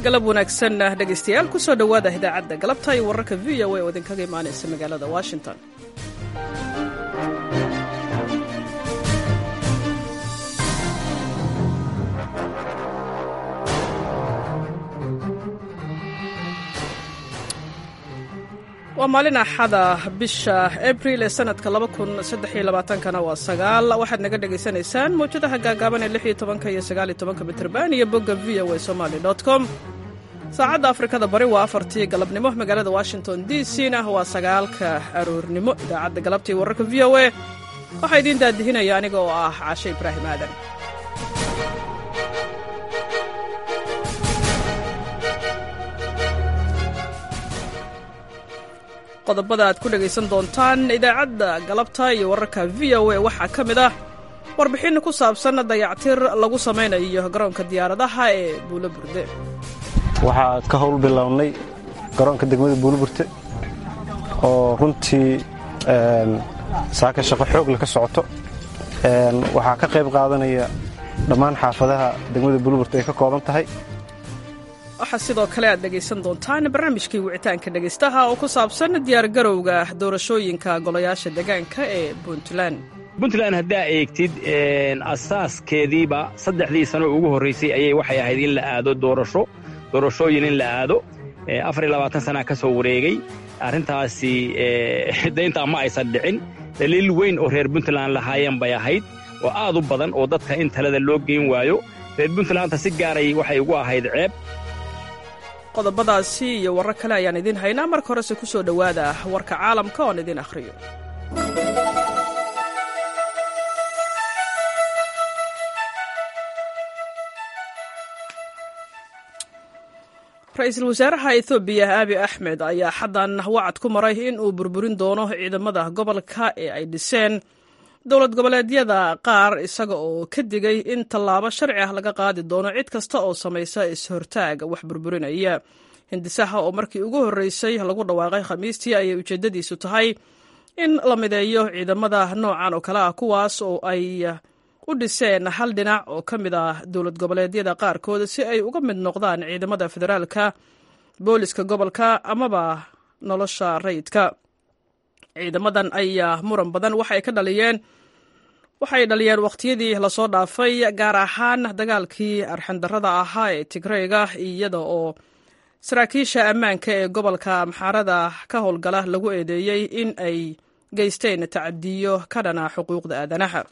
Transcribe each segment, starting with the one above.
galab wanaagsan dhegaystayaal ku soo dhowaada idaacadda galabta iyo wararka v o a oo idinkaga imaanaysa magaalada washington waa maalin axada bisha abril ee sanadka kana waa sagaal waxaad naga dhagaysanaysaan mawjadaha gaagaaban ee iyo tobanka iyo sagaaliyo tobanka mitrban iyo bogga v o a somaly com saacadda afrikada bari waa afartii galabnimo magaalada washington d c na waa sagaalka aroornimo idaacadda galabtii wararka v o a waxaa idiin daadihinaya aniga oo ah caashe ibraahim aadan qodobada aad ku dhegaysan doontaan idaacadda galabta iyo wararka v o a waxaa ka mid ah warbixin ku saabsan dayactir lagu samaynayo garoonka diyaaradaha ee buulo burde waxaa ka howl bilownay garoonka degmada buuloburte oo runtii saaka shaqo xoogle ka socoto waxaa ka qayb qaadanaya dhammaan xaafadaha degmada buuloburte ay ka kooban tahay waxaa sidoo kale aad dhegaysan doontaan barnaamijkii wicitaanka dhegaystaha oo ku saabsan diyaargarowga doorashooyinka golayaasha deegaanka ee puntland puntland haddaa eegtid asaaskeediiba saddexdii sano ugu horraysay ayay waxay ahayd in la aado doorasho doorashooyin in la aado afar iyo labaatan sanaa ka soo wareegay arrintaasi dayntaa ma aysan dhicin daliil weyn oo reer puntland lahaayeen bay ahayd oo aad u badan oo dadka in talada loo geyn waayo reer puntlandta si gaaray waxay ugu ahayd ceeb qodobadaasi iyo warar kale ayaan idiin haynaa marka horese ku soo dhowaada warka caalamka oon idiin akhriyo ra-iisul wasaaraha ethoobiya aabi axmed ayaa xaddan wacad ku maray in uu burburin doono ciidamada gobolka ee ay dhiseen dowlad goboleedyada qaar isaga oo ka digay in tallaabo sharci ah laga qaadi doono cid kasta oo samaysa is-hortaag wax burburinaya hindisaha oo markii ugu horreysay lagu dhawaaqay khamiistii ayay ujeeddadiisu tahay in la mideeyo ciidamada noocan oo kale ah kuwaas oo ay u dhiseen hal dhinac oo ka mid ah dowlad goboleedyada qaarkood si ay uga mid noqdaan ciidamada federaalka booliska gobolka amaba nolosha rayidka ciidamadan ayaa muran badan waxay ka dhaliyeen waxay dhaliyeen wakhtiyadii lasoo dhaafay gaar ahaan dagaalkii arxandarrada ahaa ee tigreyga iyada oo saraakiisha ammaanka ee gobolka amxaarada ka howlgala lagu eedeeyey in ay geysteen tacadiyo ka dhana xuquuqda aadanaha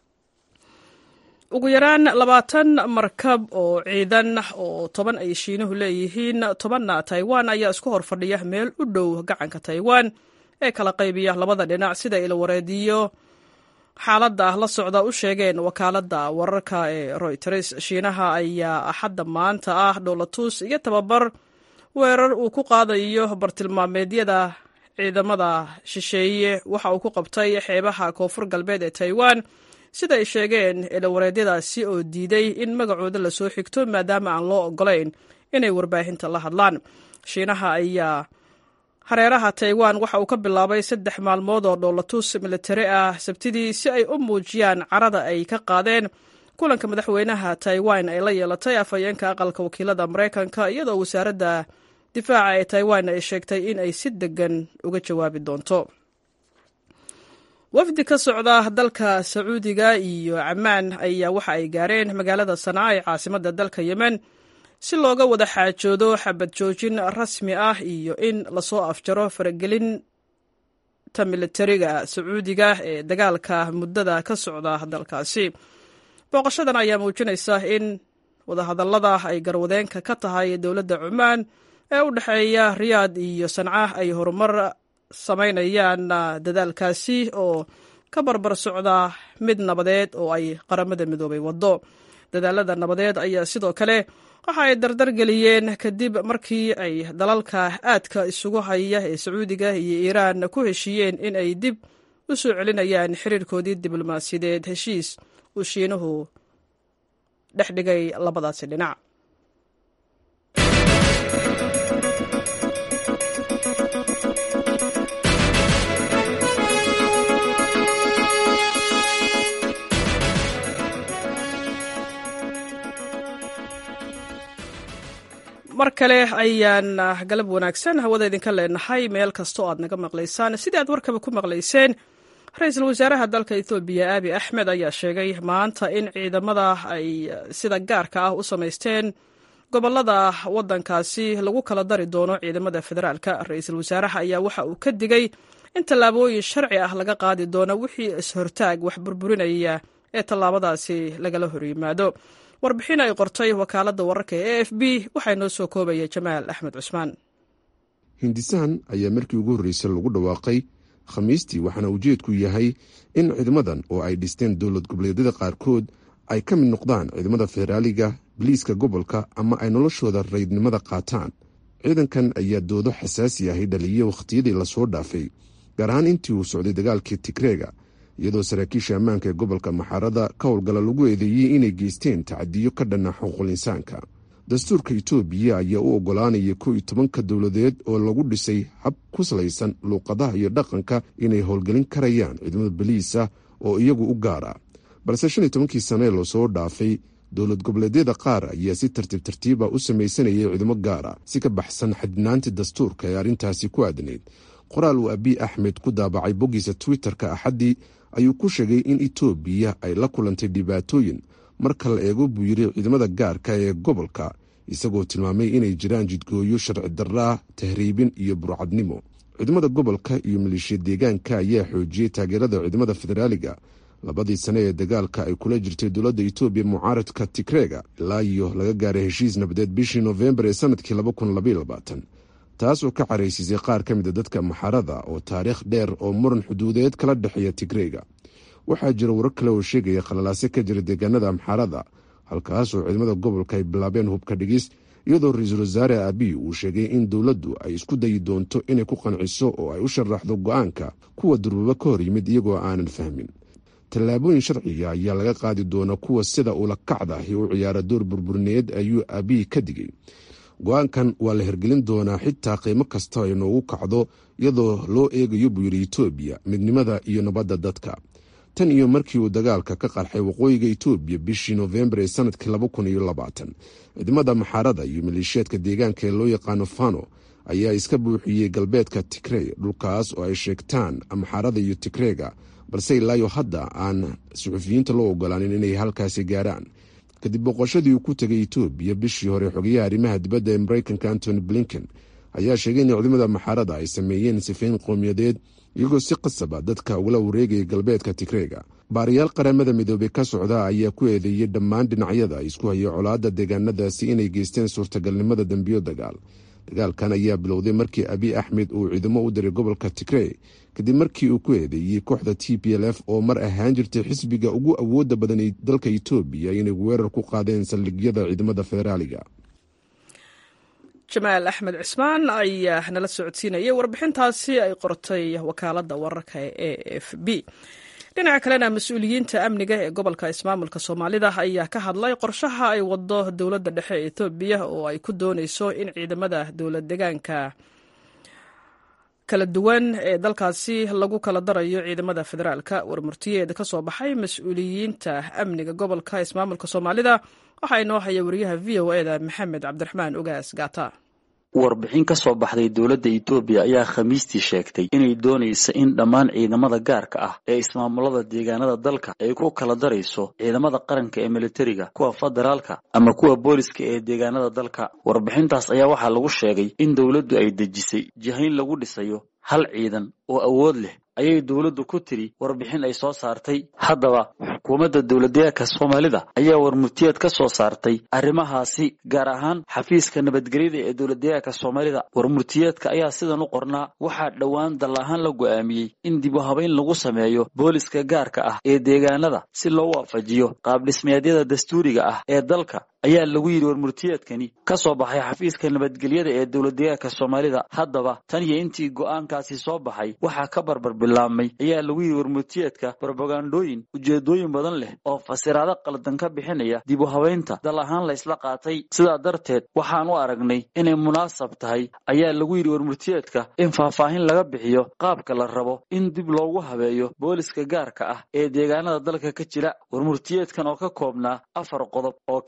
ugu yaraan labaatan markab oo ciidan oo toban ay shiinuhu leeyihiin tobanna taiwan ayaa isku hor fadhiya meel u dhow gacanka taiwan ee kala qaybiya labada dhinac sida ilawareediyo xaaladda la socda u sheegeen wakaaladda wararka ee royters shiinaha ayaa axadda maanta ah dhowlatuus iyo tababar weerar uu ku qaadayo bartilmaameedyada ciidamada shisheeye waxa uu ku qabtay xeebaha koonfur galbeed ee taiwan sida ay sheegeen ilawareedyadaasi oo diiday in magacooda lasoo xigto maadaama aan loo ogolayn inay warbaahinta la hadlaan shiinaha ayaa hareeraha taiwan waxa uu ka bilaabay saddex maalmood oo dhowlatuus militari ah sabtidii si ay u muujiyaan carada ay ka qaadeen kulanka madaxweynaha taiwan ay la yeelatay afhayeenka aqalka wakiilada maraykanka iyadoo wasaaradda difaaca ee taiwan ay sheegtay in ay si degan uga jawaabi doonto wafdi ka socda dalka sacuudiga iyo camaan ayaa waxa ay gaareen magaalada sanaa ee caasimadda dalka yemen si looga wada xaajoodo xabad joojin rasmi ah iyo in lasoo afjaro faragelinta militariga sacuudiga ee dagaalka muddada ka socda dalkaasi booqashadan ayaa muujinaysa in wadahadallada ay garwadeenka ka tahay dowladda cumaan ee u dhexeeya riyaad iyo sanca ay horumar samaynayaan dadaalkaasi oo ka barbar socda mid nabadeed oo ay qaramada midoobay waddo dadaalada nabadeed ayaa sidoo kale waxa ay dardar geliyeen kadib markii ay dalalka aadka isugu haya ee sacuudiga iyo iiraan ku heshiiyeen in ay dib u soo celinayaan xiriirkoodii diblomaasiyadeed heshiis uu shiinuhu dhex dhigay labadaasi dhinac mar kale ayaan galab wanaagsan hawada idinka leenahay meel kastoo aad naga maqlaysaan sidii aad warkaba ku maqlayseen ra-iisul wasaaraha dalka ethoobiya aabi axmed ayaa sheegay maanta in ciidamada ay sida gaarka ah u samaysteen gobolada wadankaasi lagu kala dari doono ciidamada federaalka ra-iisul wasaaraha ayaa waxa uu ka digay in tallaabooyin sharci ah laga qaadi doono wixii is-hortaag wax burburinaya ee tallaabadaasi lagala horyimaado warbixin ay qortay wakaaladda wararka ee a f b waxaa noo soo koobaya jamaal axmed cusmaan hindisahan ayaa markii ugu horreysay lagu dhawaaqay khamiistii waxaana ujeedku yahay in ciidamadan oo ay dhisteen dowlad goboleedyada qaarkood ay ka mid noqdaan ciidamada federaaliga biliiska gobolka ama ay noloshooda raydnimada qaataan ciidankan ayaa doodo xasaasi ahi dhaliya wakhtiyadii lasoo dhaafay gaar ahaan intii uu socday dagaalkii tigreega iyadoo saraakiisha ammaanka ee gobolka maxaarada ka howlgala lagu eedeeyey inay geysteen tacadiyo ka dhanna xuquuqul insaanka dastuurka itoobiya ayaa u oggolaanaya kow iyo tobanka dowladeed oo lagu dhisay hab ku salaysan luuqadaha iyo dhaqanka inay howlgelin karayaan ciidamada baliis ah oo iyagu u gaara balse shan iyo tobankii sane ee lasoo dhaafay dowlad goboleedyada qaar ayaa si tartiib tartiiba u samaysanayay ciidamo gaara si ka baxsan xadinaantii dastuurka ee arrintaasi ku aadnayd qoraal uu abiy axmed ku daabacay boggiisa twitter-ka axaddii ayuu ku sheegay in itoobiya ay la kulantay dhibaatooyin marka la eego buu yiri ciidamada gaarka ee gobolka isagoo tilmaamay inay jiraan jidgooyo sharci darraa tahriibin iyo burcadnimo ciidamada gobolka iyo maleeshiya deegaanka ayaa xoojiyey taageerada ciidamada federaaliga labadii sane ee dagaalka ay kula jirtay dowladda itoobiya mucaaradka tigreega ilaa iyo laga gaaray heshiis nabadeed bishii noofembar ee sanadkii taas oo ka caraysiisay qaar ka mida dadka maxarada oo taariikh dheer oo muran xuduudeed kala dhexeeya tigreega waxaa jira warar kale oo sheegaya khalalaase ka jira deegaanada amxaarada halkaas oo ciidamada gobolka ay bilaabeen hubka dhigis iyadoo ra-iisul wasaare abiy uu sheegay in dowladdu ay isku dayi doonto inay ku qanciso oo ay u sharaxdo go-aanka kuwa durbaba ka hor yimid iyagoo aanan fahmin tallaabooyin sharciga ayaa laga qaadi doona kuwa sida ula kacdahi u ciyaara door burburineed ayuu abiy ka digay go-aankan waa la hirgelin doonaa xitaa qiimo kasta ay noogu kacdo iyadoo loo eegayo buu yidhi itoobiya midnimada iyo nabadda dadka tan iyo markii uu dagaalka ka qarxay waqooyiga itoobiya bishii noofembar ee sanadkii ciidamada maxaarada iyo maleeshiyaadka deegaanka ee loo yaqaano fano ayaa iska buuxiyey galbeedka tigrey dhulkaas oo ay sheegtaan maxaarada iyo tigreega balse ilaayo hadda aan suxufiyiinta loo ogolaanin inay halkaasi gaaraan kadib boqoshadii uu ku tegay itoobiya bishii hore xogayaha arrimaha dibadda ee mareykanka antony blinken ayaa sheegay in ciidamada maxaarada ay sameeyeen sifayn qowmiyadeed iyagoo si qasaba dadka ugala wareegaya galbeedka tigreega baariyaal qaramada midoobey ka socda ayaa ku eedeeyey dhammaan dhinacyada isku haya colaadda deegaanadaasi inay geysteen suurtagalnimada dembiyo dagaal dagaalkan ayaa bilowday markii abiy axmed uu ciidamo u diray gobolka tigrey kadib markii uu ku eedeeyey kooxda t p l f oo mar ahaan jirtay xisbiga ugu awooda badan ee dalka itoobiya inay weerar ku qaadeen saldhigyada ciidamada federaaliga jamaal axmed cismaan ayaa nala socodsiinayay warbixintaasi ay qortay wakaaladda wararka ee a f b dhinaca kalena mas-uuliyiinta amniga ee gobolka ismaamulka soomaalida ayaa ka hadlay qorshaha ay wado dowladda dhexe ee etoobiya oo ay ku dooneyso in ciidamada dowlad degaanka kala duwan ee dalkaasi lagu kala darayo ciidamada federaalka warmurtiyeed ka soo baxay mas-uuliyiinta amniga gobolka ismaamulka soomaalida waxaa inoo haya wariyaha v o e da maxamed cabdiraxmaan ogaas gaata warbixin ka soo baxday dowladda itoobiya ayaa khamiistii sheegtay inay doonaysa in dhammaan ciidamada gaarka ah ee ismaamulada deegaanada dalka ay ku kala darayso ciidamada qaranka ee militariga kuwa federaalka ama kuwa booliska ee deegaanada dalka warbixintaas ayaa waxaa lagu sheegay in dowladdu ay dejisay jihayn lagu dhisayo hal ciidan oo awood leh ayay dowladdu ku tiri warbixin ay soo saartay haddaba xukuumadda dowladdeegaanka soomaalida ayaa warmurtiyeed ka soo saartay arrimahaasi gaar ahaan xafiiska nabadgelyada ee dowladdeegaanka soomaalida warmurtiyeedka ayaa sidan u qornaa waxaa dhowaan dal ahaan la go'aamiyey in dib u habayn lagu sameeyo booliska gaarka ah ee deegaanada si loo waafajiyo qaabdhismeedyada dastuuriga ah ee dalka ayaa lagu yidhi warmurtiyeedkani ka soo baxay xafiiska nabadgelyada ee dowladdeegaanka soomaalida haddaba tan iyo intii go'aankaasi soo baxay waxaa ka barbar bilaabmay ayaa lagu yidhi warmurtiyeedka brobagandooyin ujeedooyin badan leh oo fasiraado qaldan ka bixinaya dib u habaynta dal ahaan la ysla qaatay sidaa darteed waxaan u aragnay inay munaasab tahay ayaa lagu yidhi warmurtiyeedka in faahfaahin laga bixiyo qaabka la rabo in dib loogu habeeyo booliska gaarka ah ee deegaanada dalka ka jira warmurtiyeedkan oo ka koobnaa afar qodob oo kale ah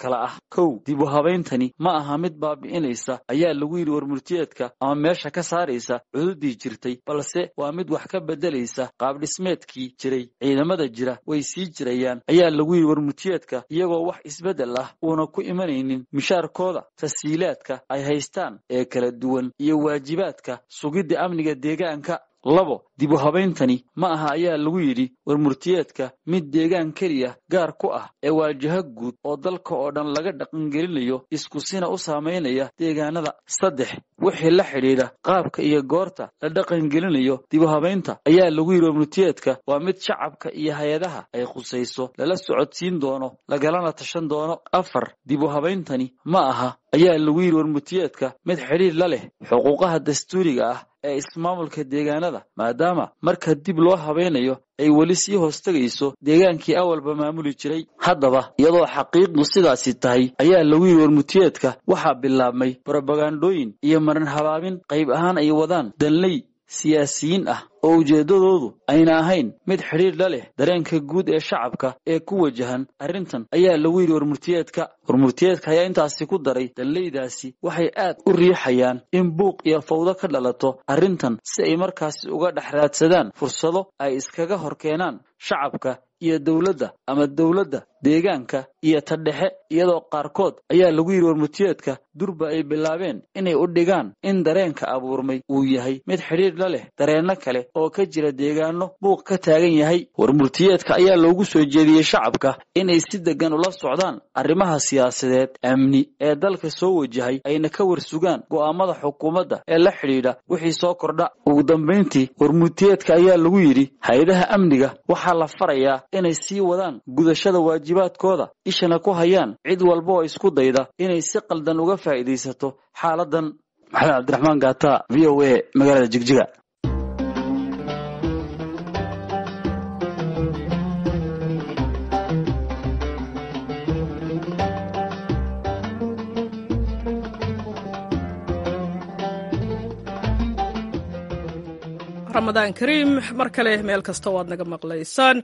kow dib u habayntani ma aha mid baabi'inaysa ayaa lagu yidhi warmurtiyeedka ama meesha ka saaraysa cududii jirtay balse waa mid wax ka beddelaysa qaabdhismeedkii jiray ciidamada jira way sii jirayaan ayaa lagu yidhi warmurtiyeedka iyagoo wax isbeddel ah uuna ku imanaynin mishaarkooda tasiilaadka ay haystaan ee kala duwan iyo waajibaadka sugidda amniga deegaanka labo dib u habayntani ma aha ayaa lagu yidhi warmurtiyeedka mid deegaan keliya gaar ku ah ee waajaho guud oo dalka oo dhan laga dhaqangelinayo iskusina u saamaynaya deegaanada saddex wixii la xidhiidha qaabka iyo goorta la dhaqangelinayo dib u habaynta ayaa lagu yidhi warmurtiyeedka waa mid shacabka iyo hay-adaha ay khusayso lala socodsiin doono lagalana tashan doono afar dib u habayntani ma aha ayaa lagu yidhi warmurtiyeedka mid xidhiir la leh xuquuqaha dastuuriga ah ee ismaamulka deegaanada maadaama marka dib loo habaynayo ay weli sii hoostegayso deegaankii awalba maamuli jiray haddaba iyadoo xaqiiqdu sidaasi tahay ayaa lagu yidhi warmurtiyeedka waxaa bilaabmay brobagandooyin iyo marin habaabin qayb ahaan ay wadaan danley siyaasiyiin ah oo ujeeddadoodu ayna ahayn mid xidhiir la leh dareenka guud ee shacabka ee ku wajahan arrintan ayaa lagu yidhi warmurtiyeedka warmurtiyeedka ayaa intaasi ku daray danleydaasi waxay aad u riixayaan in buuq iyo fawdo ka dhalato arrintan si ay markaasi uga dhex raadsadaan fursado ay iskaga hor keenaan shacabka iyo dowladda ama dowladda deegaanka iyo ta dhexe iyadoo qaarkood ayaa lagu yidhi warmurtiyeedka durba ay bilaabeen inay u dhigaan in dareenka abuurmay uu yahay mid xidhiir la leh dareenno kale oo ka jira deegaano buuq ka taagan yahay warmurtiyeedka ayaa loogu soo jeediyey shacabka inay si deggan ula socdaan arrimaha siyaasadeed amni ee dalka soo wajahay ayna ka warsugaan go'aamada xukuumadda ee la xidhiidha wixii soo kordha ugu dambayntii warmurtiyeedka ayaa lagu yidhi hay-adaha amniga waxaa la farayaa inay sii wadaan gudashada waajibaadkooda ishana ku hayaan cid walba oo isku dayda inay si qaldan uga faa'iidaysato xaaladan maxamed cabdiraxmaan gaata v o a magaalada jigjiga ramadaan kariim mar kale meel kasta oo aad naga maqlaysaan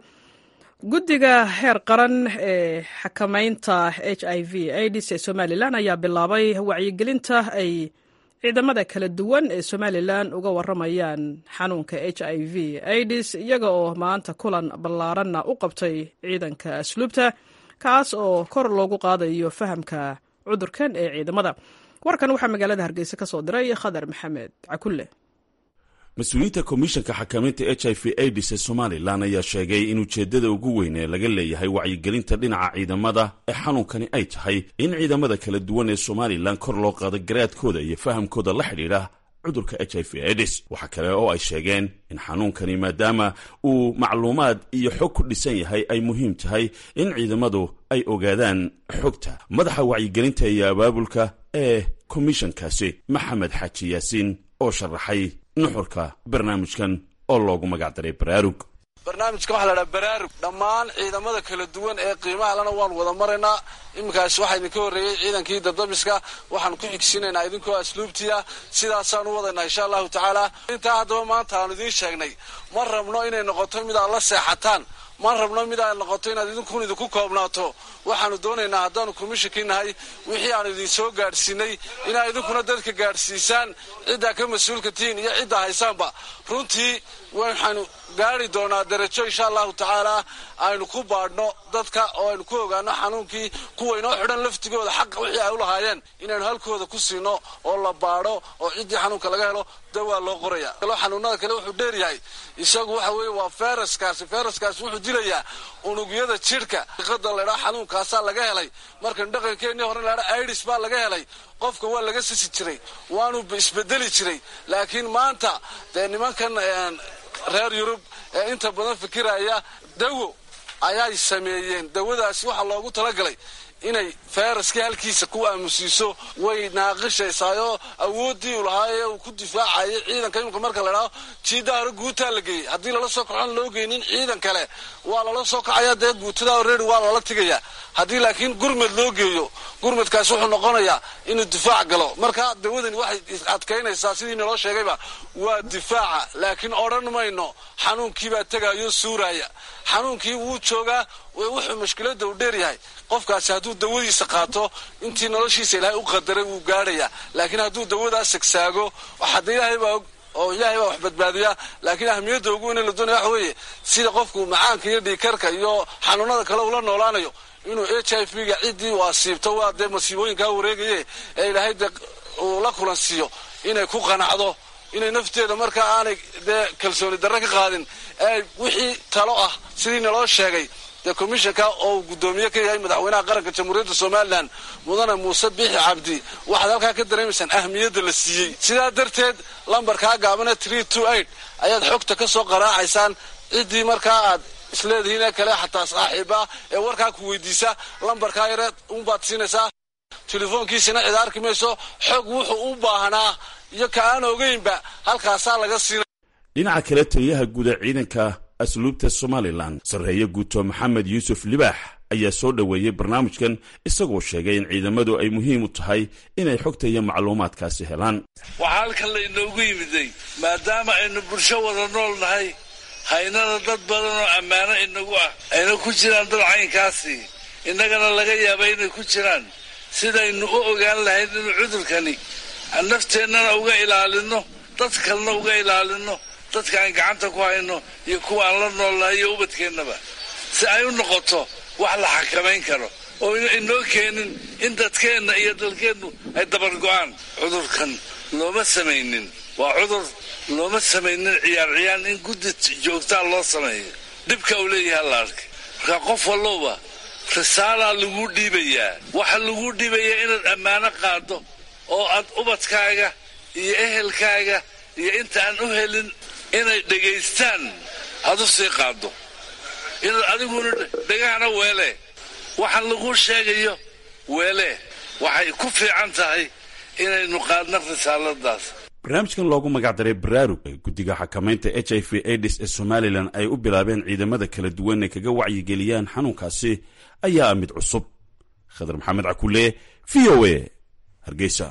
guddiga heer qaran ee xakamaynta h i v aids ee somalilan ayaa bilaabay wacyigelinta ay ciidamada kala duwan ee somalilan uga waramayaan xanuunka h i v aids iyaga oo maanta kulan ballaaranna u qabtay ciidanka asluubta kaas oo kor loogu qaadayo fahamka cudurkan ee ciidamada warkan waxaa magaalada hargeysa ka soo diray khadar maxamed cakulle mas-uuliyiinta komishanka xakamaynta h i v aids ee somalilan ayaa sheegay in ujeeddada ugu weyn ee laga leeyahay wacyigelinta dhinaca ciidamada ee xanuunkani ay tahay in ciidamada kala duwan ee somalilan kor loo qaado garaadkooda iyo fahamkooda la xidhiidha cudurka h i v aids waxaa kale oo ay sheegeen in xanuunkani maadaama uu macluumaad iyo xog ku dhisan yahay ay muhiim tahay in ciidamadu ay ogaadaan xogta madaxa wacyigelinta iyo abaabulka ee komishankaasi maxamed xaaji yaasiin oo sharaxay nuxurka barnaamijkan oo loogu magac daray baraarug barnaamijka waxaa la dhaha baraarug dhammaan ciidamada kala duwan ee qiimaha lana waan wada maraynaa iminkaas waxaa idinka horreeyey ciidankii dadabiska waxaan ku xigsiinaynaa idinkoo asluubtiia sidaasaan u wadaynaa insha allahu tacaala intaa haddaba maanta aanu idiin sheegnay ma rabno inay noqoto mid aad la seexataan ma rabno mid ay noqoto inaad idinkun idinku koobnaato waxaanu doonaynaa haddaanu komishinkii nahay wixii aanu idin soo gaadhsiinay inaad idinkuna dadka gaadhsiisaan ciddaa ka mas-uulka tihiin iyo ciddaa haysaanba runtii waxaanu gaari doonaa darajo insha allahu tacaala aynu ku baadhno dadka oo aynu ku ogaano xanuunkii kuwa inoo xidhan laftigooda xaqa wixii ay u lahaayeen inaynu halkooda ku siino oo la baadho oo ciddii xanuunka laga helo dawaa loo qoraya xanuunada kale wuxuu dheeryahay isagu waxa weeye waa feraskaasi feraskaasi wuxuu dilayaa unugyada jidhka iqada laydhaa xanuunkaasaa laga helay markan dhaqankeennii hore laydhaa idis baa laga helay qofka waa laga sisi jiray waanu isbedeli jiray laakiin maanta dee nimankan reer yurub ee inta badan fikiraya dawo ayay sameeyeen dawadaasi waxaa loogu talagalay inay feyraskii halkiisa ku aamusiiso way naaqishaysaayoo awooddii u lahaayee uu ku difaacayay ciidanka imika marka la idhaho jiidda hore guutaa la geeyey haddii lala soo kacoon loo geynin ciidan kale waa lala soo kacaya dee guutada already waa lala tigayaa haddii laakiin gurmed loo geeyo gurmedkaasi wuxuu noqonayaa inuu difaac galo marka dawadani waxay adkaynaysaa sidii naloo sheegayba waa difaaca laakiin odhan mayno xanuunkiibaa tegaayo suuraaya xanuunkii wuu joogaa wuxuu mashkiladda u dheeryahay qofkaasi hadduu dawadiisa qaato intii noloshiisa ilaahay u qadaray wuu gaadhayaa laakiin hadduu dawadaas sagsaago waxaada ilaahay baa og oo ilaahay baa wax badbaadiya laakiin ahmiyadda ugu weyn la doonaya waxa weeye sida qofku macaanka iyo dhiikarka iyo xanuunada kale ula noolaanayo inuu h i v ga ciddii uu asiibto waa dee masiibooyinkaa wareegaye ee ilaahay dee uu la kulansiiyo inay ku qanacdo inay nafteeda markaa aanay dee kalsooni darre ka qaadin ee wixii talo ah sidii naloo sheegay dee commishanka oo uu guddoomiye ka yahay madaxweynaha qaranka jamhuuriyadda somalilan mudane muuse biixi cabdi waxaad halkaa ka dareemaysaan ahmiyadda la siiyey sidaa darteed lambarkaa gaabane tree two eight ayaad xogta ka soo qaraacaysaan ciddii markaa aad isleedihiin ee kale xataa saaxiiba ee warkaa ku weydiisa lambarkaa yare unbaad siinaysaa telefoonkiisina cid arki mayso xog wuxuu u baahnaa iyo ka aan ogeynba halkaasaa laga siina dhinaca kale taliyaha guuda ciidanka asluubta somalilan sarreeye guuto maxamed yuusuf libaax ayaa soo dhoweeyey barnaamijkan isagoo sheegay in ciidamadu ay muhiim u tahay inay xogta iyo macluumaadkaasi helaan waxaa halkan laynoogu yimiday maadaama aynu bulsho wada nool nahay haynana dad badan oo ammaano inagu ah ayna ku jiraan dad caynkaasi innagana laga yaaba inay ku jiraan sidaynu u ogaan lahayd inuu cudurkani nafteennana uga ilaalinno dad kalena uga ilaalinno dadka aan gacanta ku hayno iyo kuwa aan la noolnahay iyo ubadkeennaba si ay u noqoto wax la xakamayn karo oo inoo keenin in dadkeenna iyo dalkeennu ay dabargo'aan cudurkan looma samaynin waa cudur looma samaynin ciyaar ciyaan in guddi joogtaa loo sameeyo dhibka uu leeyahay la arkay markaa qof walloba risaalaa laguu dhiibayaa waxa laguu dhiibayaa inaad ammaano qaado oo aad ubadkaaga iyo ehelkaaga iyo inta aan u helin inay dhegaystaan aad u sii qaado inaad adiguna dhegahana weelee waxaan laguu sheegayo weelee waxay ku fiican tahay inaynu qaadno risaaladaas barnaamijkan loogu magacdaray baraarug ee guddiga xakamaynta h i v aids ee somalilan ay u bilaabeen ciidamada kala duwan ee kaga wacyigeliyaan xanuunkaasi ayaa ah mid cusub khadar maxamed cakule v o a hargeysa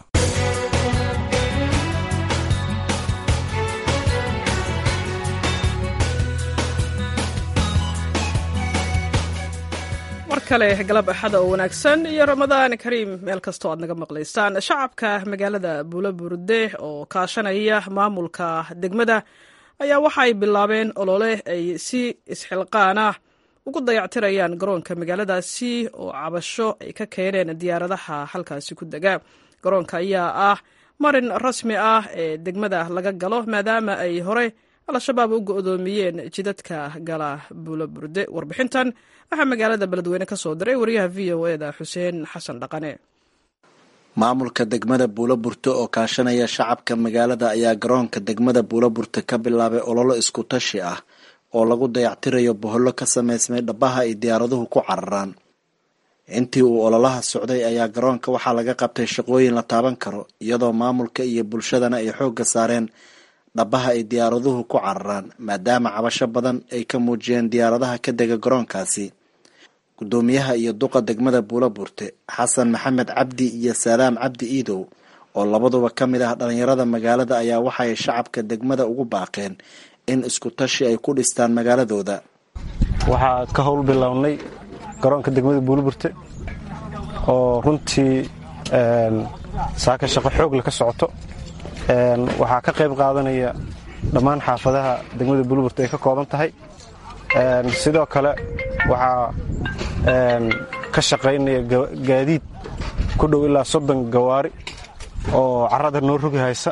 mar kale galab axada oo wanaagsan iyo ramadaan kariim meel kastoo aad naga maqlaysaan shacabka magaalada buulo burde oo kaashanaya maamulka degmada ayaa waxa ay bilaabeen olole ay si isxilqaan ah ugu dayactirayaan garoonka magaaladaasi oo cabasho ay ka keeneen diyaaradaha halkaasi ku dega garoonka ayaa ah marin rasmi ah ee degmada laga galo maadaama ay hore al-shabaab u go-doomiyeen jidadka gala buulo burde warbixintan waxaa magaalada beledweyne ka soo diray wariyaha v o eda xuseen xasan dhaqane maamulka degmada buulo burte oo kaashanaya shacabka magaalada ayaa garoonka degmada buulo burte ka bilaabay ololo isku tashi ah oo lagu dayactirayo bohollo ka samaysmay dhabaha ay diyaaraduhu ku cararaan intii uu ololaha socday ayaa garoonka waxaa laga qabtay shaqooyin la taaban karo iyadoo maamulka iyo bulshadana ay xoogga saareen dhabaha ay diyaaraduhu ku cararaan maadaama cabasho badan ay ka muujiyeen diyaaradaha ka dega garoonkaasi guddoomiyaha iyo duqa degmada buulo burte xasan maxamed cabdi iyo saalaam cabdi iidow oo labaduba ka mid ah dhallinyarada magaalada ayaa waxaay shacabka degmada ugu baaqeen in isku tashi ay ku dhistaan magaaladooda waxaa ka howl bilownay garoonka degmada buuliburte oo runtii saaka shaqo xoogle ka socoto waxaa ka qayb qaadanaya dhammaan xaafadaha degmada buuliburte ay ka kooban tahay sidoo kale waxaa ka shaqaynaya gaadiid ku dhow ilaa soddon gawaari oo carrada noo rogi haysa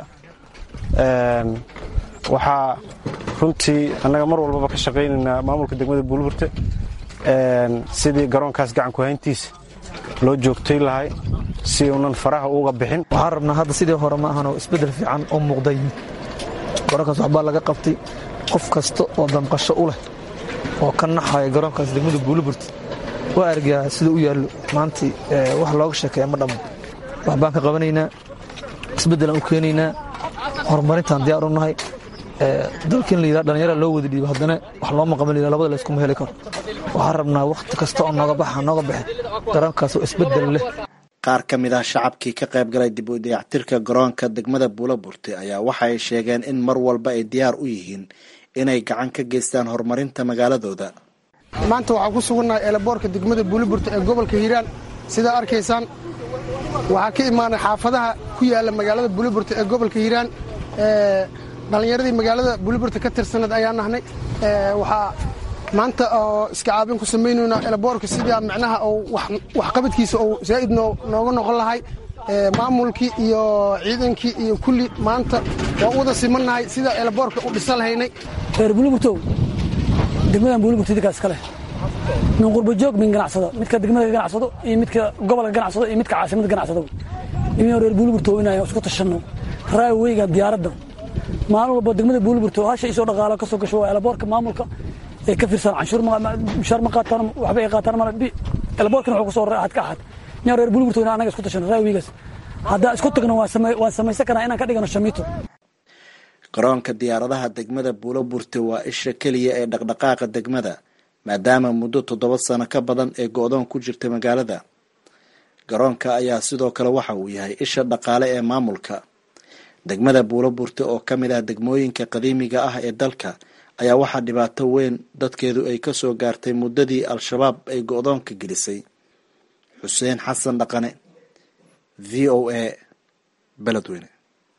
waxaa runtii annaga mar walbaba ka shaqaynaynaa maamulka degmada buuliburte sidii garoonkaas gacanku hayntiisa loo joogtay lahay si uunan faraha uga bixin waxaan rabnaa hadda sidii hore ma ahanoo isbeddel fiican oo muuqda yimid garoonkaas waxbaa laga qabtay qof kasta oo damqasho u leh oo ka naxaya garoonkaas degmada buuliburte waa argaa sida u yaallo maantii wax looga sheekeeya ma dhammo waxbaan ka qabanaynaa isbeddelaan u keenaynaa horumarintaan diyaar u nahay dalkin la yidhaha dhallinyara loo wada dhiibo haddana wax looma qaban la labada layskuma heli karo waxaan rabnaa wakhti kasta oo nooga baxa nooga baxin garoonkaas oo isbeddel leh qaar ka mid ah shacabkii ka qayb galay dib u dayactirka garoonka degmada buulo burte ayaa waxa ay sheegeen in mar walba ay diyaar u yihiin inay gacan ka geystaan horumarinta magaaladooda maanta waxaan ku sugannahay eelaboorka degmada buuliburta ee gobolka hiiraan sidaa arkaysaan waxaa ka imaanay xaafadaha ku yaalla magaalada buuliburta ee gobolka hiiraan dhallinyaradii magaalada buuliburta ka tirsaneed ayaa nahnay waxaa maanta oo iska caabin ku samaynaynaa eelaboorka sidaa micnaha oo waxqabadkiisa oo zaa'id nooga noqon lahay maamulkii iyo ciidankii iyo kulli maanta waa u wada simannahay sidaa eelaboorka u dhisa lahaynay reer buuliburtow degmadan buuliburta idinkaa iska leh min qurbajoog min ganacsado midka degmada ka ganacsado iyo midka gobolka ganacsado iyo midka caasimada ganacsado inaynu reer buuliburtow inaan isku tashanno raaweyga diyaaradda maalin walba degmada buuliburtow hasha isoo dhaqaalo ka soo gasho waa eelaboorka maamulka ee ka fiirsan canshuur mushaar ma qaataan waxba ay qaataan mala eelaboorkana wuxuu ku soo raacad ka axad inaan reer buuliburtow inaan anaga isku tashanno raaweygaas haddaa isku tagno waan samaysan karnaa inaan ka dhigano shamiito garoonka diyaaradaha degmada buuloburte waa isha keliya ee dhaqdhaqaaqa degmada maadaama muddo toddoba sano ka badan ee go-doon ku jirta magaalada garoonka ayaa sidoo kale waxa uu yahay isha dhaqaale ee maamulka degmada buuloburte oo ka mid ah degmooyinka qadiimiga ah ee dalka ayaa waxaa dhibaato weyn dadkeedu ay ka soo gaartay muddadii al-shabaab ay go-doonka gelisay xuseen xasan dhaqane v o a beledweyne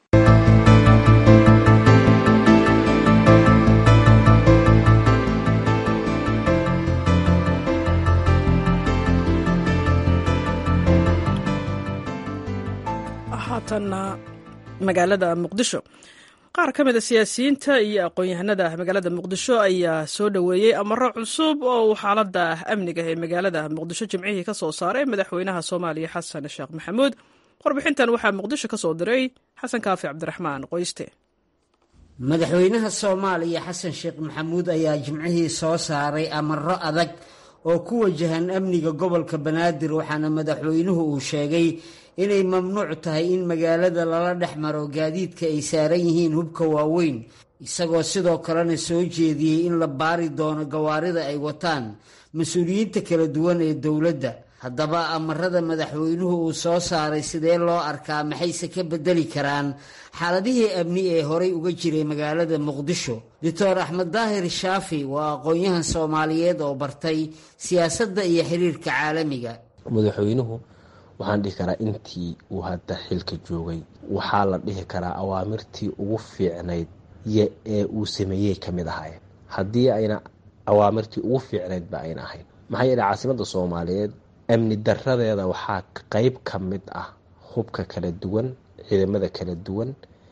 haatanna magaalada muqdisho qaar ka mida siyaasiyiinta iyo aqoon-yahanada magaalada muqdisho ayaa soo dhoweeyey amaro cusub oo uu xaalada amniga ee magaalada muqdisho jimcihii ka soo saaray madaxweynaha soomaaliya xasan sheekh maxamuud warbixintan waxaa muqdisho ka soo diray xasan kaafi cabdiraxmaan qoyste madaxweynaha soomaaliya xasan sheekh maxamuud ayaa jimcihii soo saaray amaro adag oo ku wajahan amniga gobolka banaadir waxaana madaxweynuhu uu sheegay inay mamnuuc tahay in magaalada lala dhex maro gaadiidka ay saaran yihiin hubka waaweyn isagoo sidoo kalena soo jeediyey in la baari doono gawaarida ay wataan mas-uuliyiinta kala duwan ee dowladda haddaba amarada madaxweynuhu uu soo saaray sidee loo arkaa maxayse ka bedeli karaan xaaladihii amni ee horay uga jiray magaalada muqdisho doctor axmed daahir shaafi waa aqoon-yahan soomaaliyeed oo bartay siyaasadda iyo xiriirka caalamiga madaxweynuhu waxaan dhihi karaa intii uu hadda xilka joogay waxaa la dhihi karaa awaamirtii ugu fiicnayd ee uu sameeyey ka mid ahaayeen haddii ayna awaamirtii ugu fiicnaydba ayna ahayn maxaa yeele caasimadda soomaaliyeed amni daradeeda waxaa qeyb ka mid ah hubka kala duwan ciidamada kala duwan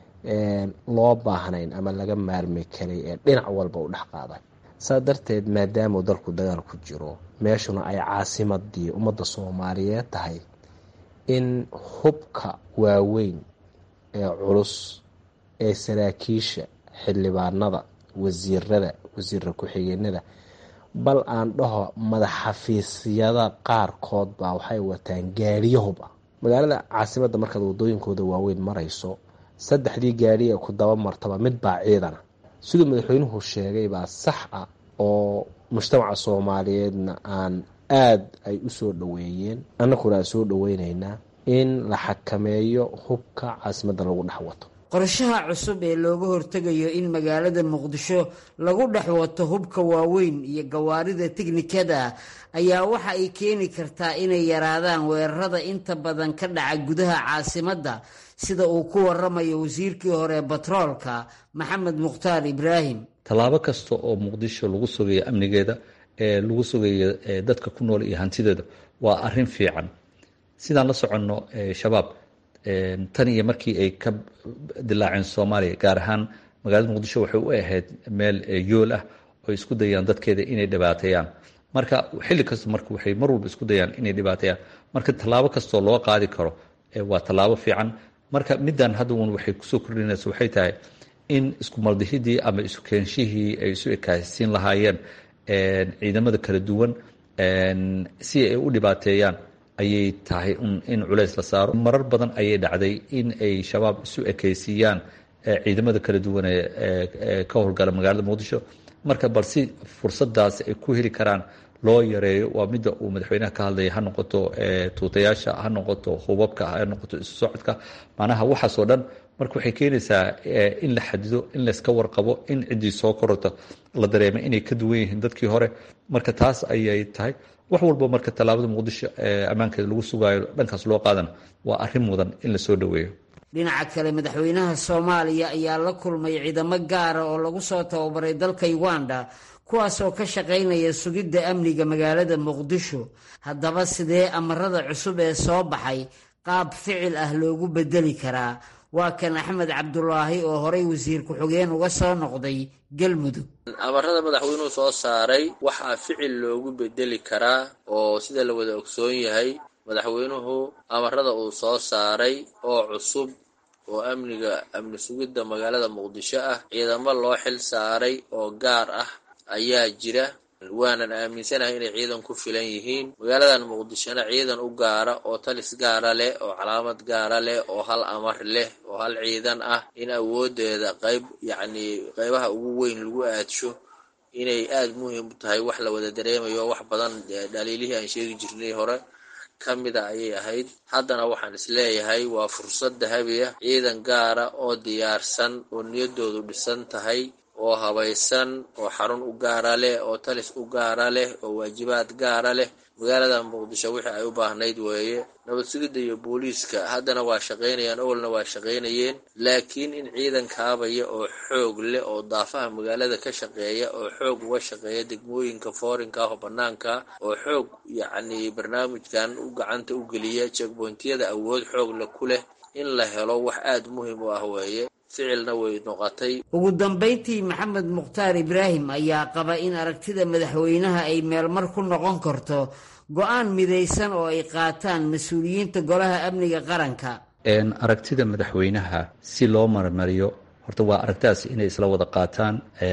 loo baahnayn ama laga maarmi karay ee dhinac walba u dhex qaaday saa darteed maadaamuu dalku dagaal ku jiro meeshuna ay caasimadii ummadda soomaaliyeed tahay in hubka waaweyn ee culus ee saraakiisha xildhibaanada wasiirada wasiira ku-xigeenada bal aan dhaho madaxafiisyada qaarkood baa waxay wataan gaariyo hub ah magaalada caasimadda markaad wadooyinkooda waaweyn marayso saddexdii gaari ee ku daba martaba mid baa ciidana siduu madaxweynuhu sheegay baa sax ah oo mujtamaca soomaaliyeedna aan aad ay u soo dhoweeyeen annaguna aan soo dhoweyneynaa in la xakameeyo hubka caasimadda lagu dhex wato qorshaha cusub ee looga hortegayo in magaalada muqdisho lagu dhex wato hubka waaweyn iyo gawaarida tiknikada ayaa waxa ay keeni kartaa inay yaraadaan weerarada inta badan ka dhaca gudaha caasimadda sida uu ku waramayo wasiirkii hore batroolka maxamed mukhtaar ibraahim tallaabo kasta oo muqdisho lagu sugayo amnigeeda ee lagu sugayo dadka ku nool iyo hantideeda waa arin fiican sidaan la soconno shabaab tan iyo markii ay ka dilaaceen soomaaliya gaar ahaan magaalada muqdisho waxay u ahayd meel yool ah oo isku dayaan dadkeeda inay dhibaateeyaan marka xilli kasta marka waxay mar walba isku dayaan inay dhibaateeyaan marka tallaabo kastoo loo qaadi karo waa tallaabo fiican marka middan hadda un waxay kusoo kordhinaysa waxay tahay in isku maldihidii ama isu keenshihii ay isu ekaasiin lahaayeen ciidamada kala duwan si ay u dhibaateeyaan ayay tahay in culays la saaro marar badan ayay dhacday in ay shabaab isu ekaysiiyaan ciidamada kala duwan ee ka howlgala magaalada muqdisho marka bal si fursadaas ay ku heli karaan loo yareeyo waa midda uu madaxweynaha ka hadlaya ha noqoto tuutayaasha ha noqoto hubabka ha noqoto isu socodka macnaha waxaasoo dhan marka waxay keenaysaa in la xadido in layska warqabo in ciddii soo korota la dareema inay ka duwan yihiin dadkii hore marka taas ayay tahay wax walba marka tallaabada muqdisho ammaankeeda lagu sugaayo dhankaas loo qaadana waa arrin mudan in la soo dhoweeyo dhinaca kale madaxweynaha soomaaliya ayaa la kulmay ciidamo gaara oo lagu soo tababaray dalka uganda kuwaas oo ka shaqaynaya sugidda amniga magaalada muqdisho haddaba sidee amarada cusub ee soo baxay qaab ficil ah loogu bedeli karaa waa kan axmed cabdulaahi oo horay wasiir ku-xigeen uga soo noqday galmudug amarada madaxweynuhu soo saaray waxaa ficil loogu bedeli karaa oo sida la wada ogsoon yahay madaxweynuhu amarada uu soo saaray oo cusub oo amniga amni sugidda magaalada muqdisho ah ciidamo loo xil saaray oo gaar ah ayaa jira waanan aaminsanahay inay ciidan ku filan yihiin magaaladan muqdishona ciidan u gaara oo talis gaara leh oo calaamad gaara leh oo hal amar leh oo hal ciidan ah in awoodeeda qayb yacnii qaybaha ugu weyn lagu aadsho inay aada muhiim u tahay wax la wada dareemayo wax badan dhaliilihii aan sheegi jirnay hore ka mida ayay ahayd haddana waxaan isleeyahay waa fursad dahabi ah ciidan gaara oo diyaarsan oo niyaddoodu dhisan tahay oo habaysan oo xarun u gaara leh oo talis u gaara leh oo waajibaad gaara leh magaalada muqdisho wixii ay u baahnayd weeye nabad sugidda iyo booliiska haddana waa shaqaynayaan owalna waa shaqaynayeen laakiin in ciidan kaabaya oo xoog leh oo daafaha magaalada ka shaqeeya oo xoog uga shaqeeya degmooyinka foorinka ah oo bannaanka oo xoog yacnii barnaamijkan u gacanta u geliya jeegboyntiyada awood xoogle ku leh in la helo wax aada muhiim u ah weeye ficilna way noqotay ugu dambayntii maxamed mukhtaar ibraahim ayaa qaba in aragtida madaxweynaha ay meelmar ku noqon karto go-aan midaysan oo ay qaataan mas-uuliyiinta golaha amniga qaranka aragtida madaxweynaha si loo marmariyo horta waa aragtidaas inay isla wada qaataan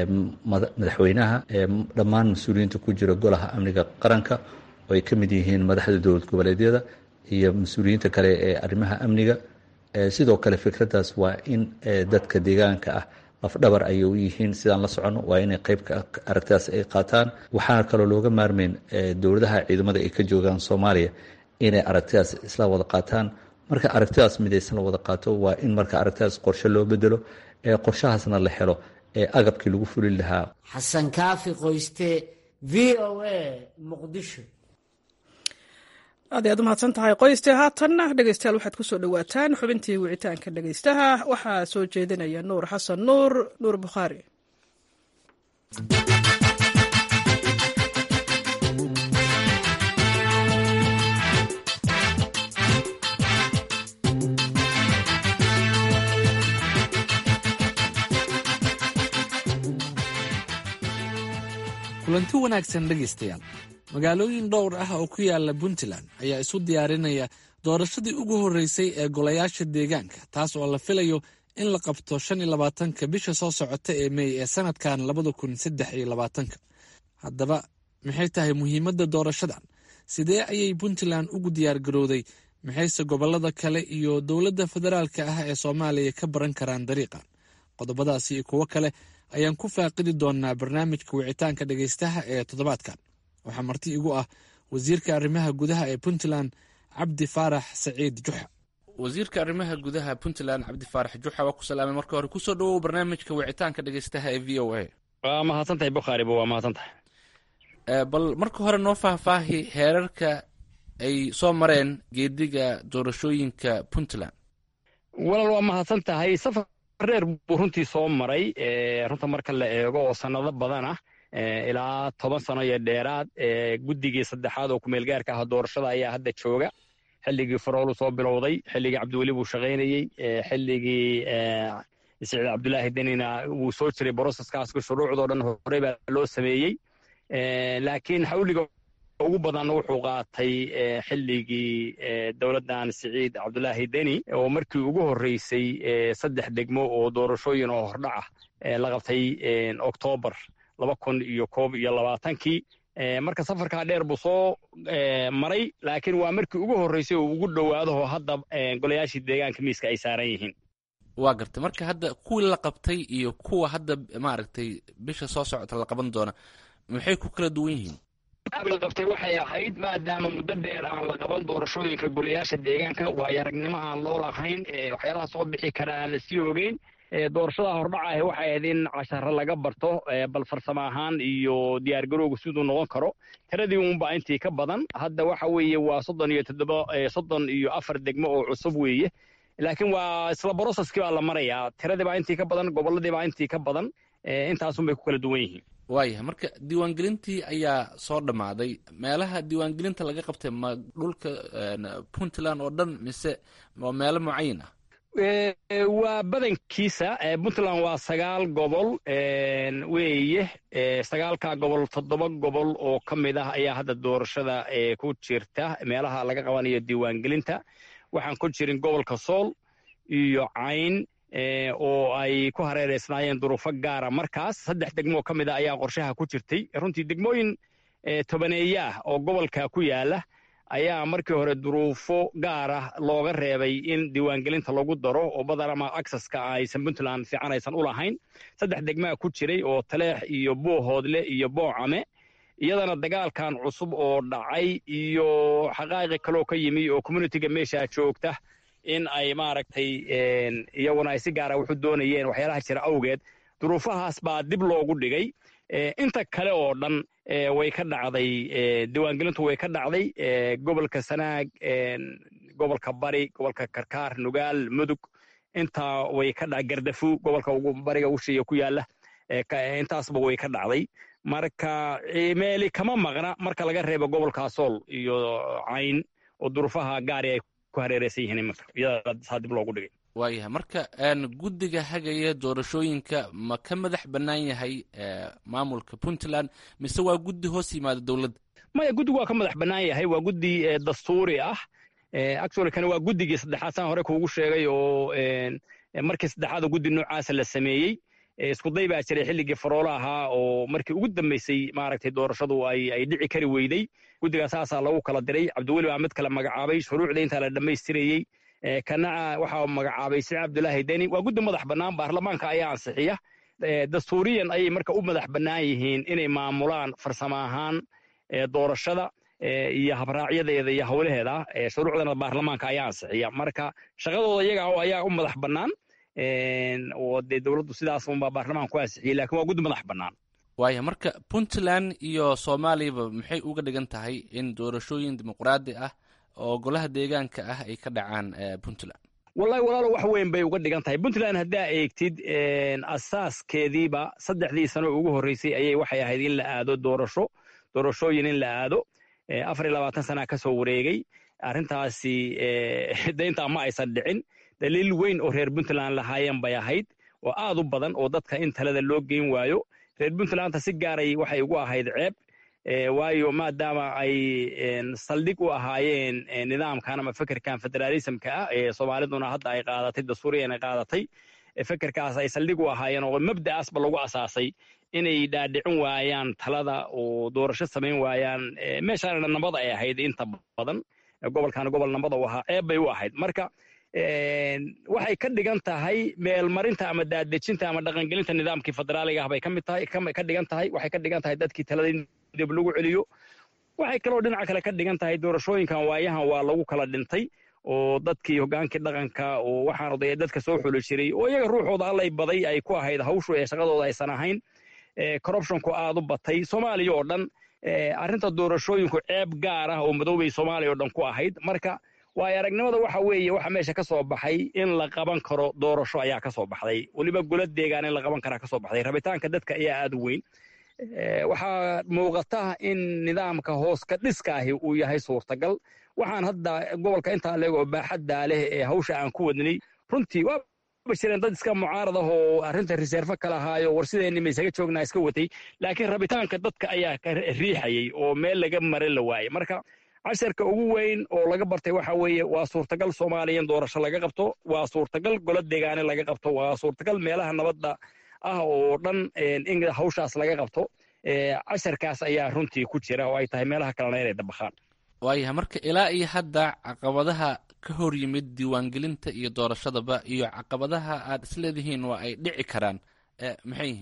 madaxweynaha dhammaan mas-uuliyiinta ku jira golaha amniga qaranka oo ay ka mid yihiin madaxda dowlad goboleedyada iyo mas-uuliyiinta kale ee arrimaha amniga sidoo kale fikraddaas waa in dadka deegaanka ah lafdhabar ayay u yihiin sidaan la socono waa inay qeybka aragtidaas ay qaataan waxaana kaloo looga maarmeyn dowladaha ciidamada ay ka joogaan soomaaliya inay aragtidaas isla wada qaataan marka aragtidaas midaysan la wada qaato waa in marka aragtidaas qorshe loo bedelo ee qorshahaasna la helo ee agabkii lagu fulin lahaa xasan kaafi qoyste v o a muqdisho aad ayaad u mahadsan tahay qoyste haatanna dhegeystayaal waxaad ku soo dhowaataan xubintii wicitaanka dhegeystaha waxaa soo jeedinaya nuur xasan nuur nuur bukhaari kulanti wanaagsan dhegaystayaal magaalooyin dhowr ah oo ku yaala puntland ayaa isu diyaarinaya doorashadii ugu horreysay ee golayaasha deegaanka taas oo la filayo in la qabto shan iyo labaatanka bisha soo socota ee mey ee sanadkan labada kun saddex iyo labaatanka haddaba maxay tahay muhiimadda doorashadan sidee ayay puntland ugu diyaargarowday maxayse gobollada kale iyo dowladda federaalka ah ee soomaaliya ka baran karaan dariiqan qodobadaasi iyo kuwo kale ayaan ku faaqidi doonaa barnaamijka wicitaanka dhegaystaha ee toddobaadkan waxaa marti igu ah wasiirka arrimaha gudaha ee puntland cabdi faarax saciid juxa wasiirka arrimaha gudaha puntland cabdi faarax juxa waa ku salaamay marka hore kusoo dhawow barnaamijka wicitaanka dhegaystaha ee v o a waa mahadsantahay bukhaariba waa mahadsantahay bal marka hore noo faahfaahi heerarka ay soo mareen geediga doorashooyinka puntland walaal waa mahadsan tahay safar reer buu runtii soo maray runta marka la eego oo sannado badan ah ilaa toban sano iyo dheeraad guddigii saddexaad oo kumeelgaarka ah doorashada ayaa hadda jooga xilligii faroolu soo bilowday xilligii cabdiweli buu shaqaynayey xilligii siciid cabdulaahi denina wuu soo jiray broseskaasku shuruucdoo dhan horey baa loo sameeyey laakiin xawliga ugu badan wuxuu qaatay xilligii dowladdan siciid cabdulaahi deni oo markii ugu horreysay saddex degmo oo doorashooyin oo hordhac ah la qabtay oktoobar laba kun iyo koob iyo labaatankii marka safarkaa dheer buu soo maray laakiin waa markii ugu horreysay oo ugu dhowaadaho hadda golayaashii deegaanka miiska ay saaran yihiin waa gartay marka hadda kuwii la qabtay iyo kuwa hadda maaragtay bisha soo socota la qaban doona maxay ku kala duwan yihiin sababi la qabtay waxay ahayd maadaama muddo dheer aan la qaban doorashooyinka golayaasha deegaanka waayo aragnimo aan loo lahayn waxyaalaha soo bixi kara aan lasii ogeyn doorashada hordhaca ahi waxay ahayd in casharo laga barto bal farsamo ahaan iyo diyaargarowga siduu noqon karo tiradii unba intii ka badan hadda waxa weeye waa soddon iyo toddoba soddon iyo afar degmo oo cusub weeye laakiin waa isla broceskii baa la marayaa tiradii baa intii ka badan gobolladii baa intii ka badan intaasun bay ku kala duwan yihiin waayahay marka diiwaangelintii ayaa soo dhammaaday meelaha diiwaangelinta laga qabtay ma dhulka puntland oo dhan mise waa meelo mucayin ah waa badankiisa puntland waa sagaal gobol weeye sagaalkaa gobol toddoba gobol oo ka mid ah ayaa hadda doorashada ku jirta meelaha laga qabanayo diiwaangelinta waxaan ku jirin gobolka sool iyo cayn oo ay ku hareereysnaayeen duruufo gaara markaas saddex degmoo ka mid a ayaa qorshaha ku jirtay runtii degmooyin tobaneeye ah oo gobolka ku yaala ayaa markii hore duruufo gaara looga reebay in diiwaangelinta lagu daro oo badan ama acceska aysan puntland fiican aysan u lahayn saddex degmaa ku jiray oo taleex iyo buuhoodle iyo boocame iyadana dagaalkan cusub oo dhacay iyo xaqaa'iqi kaloo ka yimi oo communitiga meesha joogta in ay maaragtay iyaguna ay si gaara wuxu doonayeen waxyaalaha jira awgeed duruufahaas baa dib loogu dhigay inta kale oo dhan way ka dhacday diiwaangelintu way ka dhacday gobolka sanaag gobolka bari gobolka karkaar nugaal mudug intaa way ka dhacday gardafu gobolka ugu bariga ushiya ku yaala intaasba way ka dhacday marka meeli kama maqna marka laga reebo gobolka sool iyo cayn oo duruufaha gaari ay ku hareereysan yihiin iminka iyada saa dib loogu dhigay waayahay marka guddiga hagaya doorashooyinka ma ka madax bannaan yahay maamulka puntland mise waa guddi hoos yimaada dowladda maya guddigu waa ka madax bannaan yahay waa guddi dastuuri ah actually kana waa guddigii saddexaad saan hore kuugu sheegay oo markii saddexaad oo guddi noocaasa la sameeyey iskuday baa jiray xilligii faroolo ahaa oo markii ugu dambeysay maaragtay doorashadu ay ay dhici kari weyday guddigaa saasaa lagu kala diray cabdiweli baa mid kale magacaabay shuruucda intaa la dhammaystirayey kanaca waxaa magacaabay siciid cabdulaahi deni waa guddi madax bannaan baarlamaanka ayaa ansixiya dastuuriyan ayay marka u madax bannaan yihiin inay maamulaan farsamo ahaan doorashada iyo habraacyadeeda iyo howlaheeda shuruucdana baarlamaanka ayaa ansixiya marka shaqadooda iyaga ayaa u madax bannaan oo dee dowladdu sidaas unbaa baarlamaan ku ansixiyey lakin waa guddi madax bannaan waaya marka puntland iyo soomaaliyaba maxay uga dhigan tahay in doorashooyin dimuqraadi ah oo golaha deegaanka ah ay ka dhacaan puntland wallahi walaalo wax weyn bay uga dhigan tahay puntland haddaa eegtid asaaskeediiba saddexdii sano ugu horreysay ayay waxay ahayd in la aado doorasho doorashooyin in la aado afar iyo labaatan sanaa ka soo wareegay arrintaasi dayntaa ma aysan dhicin daliil weyn oo reer puntland lahaayeen bay ahayd oo aad u badan oo dadka in talada loo geyn waayo reer puntlandta si gaaray waxay ugu ahayd ceeb waayo maadaama ay saldhig u ahaayeen nidaamkan ama fekerkan federaalismka ah ee soomaaliduna hadda ay qaadatay dastuuriyan ay qaadatay fekerkaas ay saldhig u ahaayeen oo mabda'aasba lagu asaasay inay dhaadhicin waayaan talada oo doorasho samayn waayaan meeshaana nabad ay ahayd inta badan gobolkan gobol nabada u ahaa ceeb bay u ahayd marka waxay ka dhigan tahay meelmarinta ama daadejinta ama dhaqangelinta nidaamkii federaaliga ah bay ka mid tahay ka dhigan tahay waxay ka dhigan tahay dadkii talada in dib lagu celiyo waxay kaloo dhinaca kale ka dhigan tahay doorashooyinkan waayahan waa lagu kala dhintay oo dadkii hogaankii dhaqanka oo waxaan odaya dadka soo xuli jiray oo iyaga ruuxooda allay baday ay ku ahayd hawshu ee shaqadooda aysan ahayn corruptionku aad u batay soomaaliya oo dhan arrinta doorashooyinku ceeb gaar ah oo madoobay soomaaliya oo dhan ku ahayd marka waayo aragnimada waxa weeye waxa meesha ka soo baxay in la qaban karo doorasho ayaa ka soo baxday weliba golo deegaan in la qaban karaa ka soo baxday rabitaanka dadka ayaa aad u weyn waxaa muuqata in nidaamka hoos ka dhiska ahi uu yahay suurtagal waxaan hadda gobolka intaa leeg oo baaxaddaa leh ee hawsha aan ku wadnay runtii waa jireen dad iska mucaarad ah oo arrinta reserve ka lahaayo war sideenni ma isaga joognaa iska watay laakiin rabitaanka dadka ayaa ka riixayay oo meel laga mare la waayey marka casharka ugu weyn oo laga bartay waxa weeye waa suurtagal soomaaliya in doorasho laga qabto waa suurtagal golo deegaane laga qabto waa suurtagal meelaha nabadda ah oo dhan in hawshaas laga qabto casharkaas ayaa runtii ku jira oo ay tahay meelaha kalena inay dabakhaan waayahay marka ilaa iyo hadda caqabadaha ka hor yimid diiwaangelinta iyo doorashadaba iyo caqabadaha aad isleedihiin waa ay dhici karaan maxay yihiin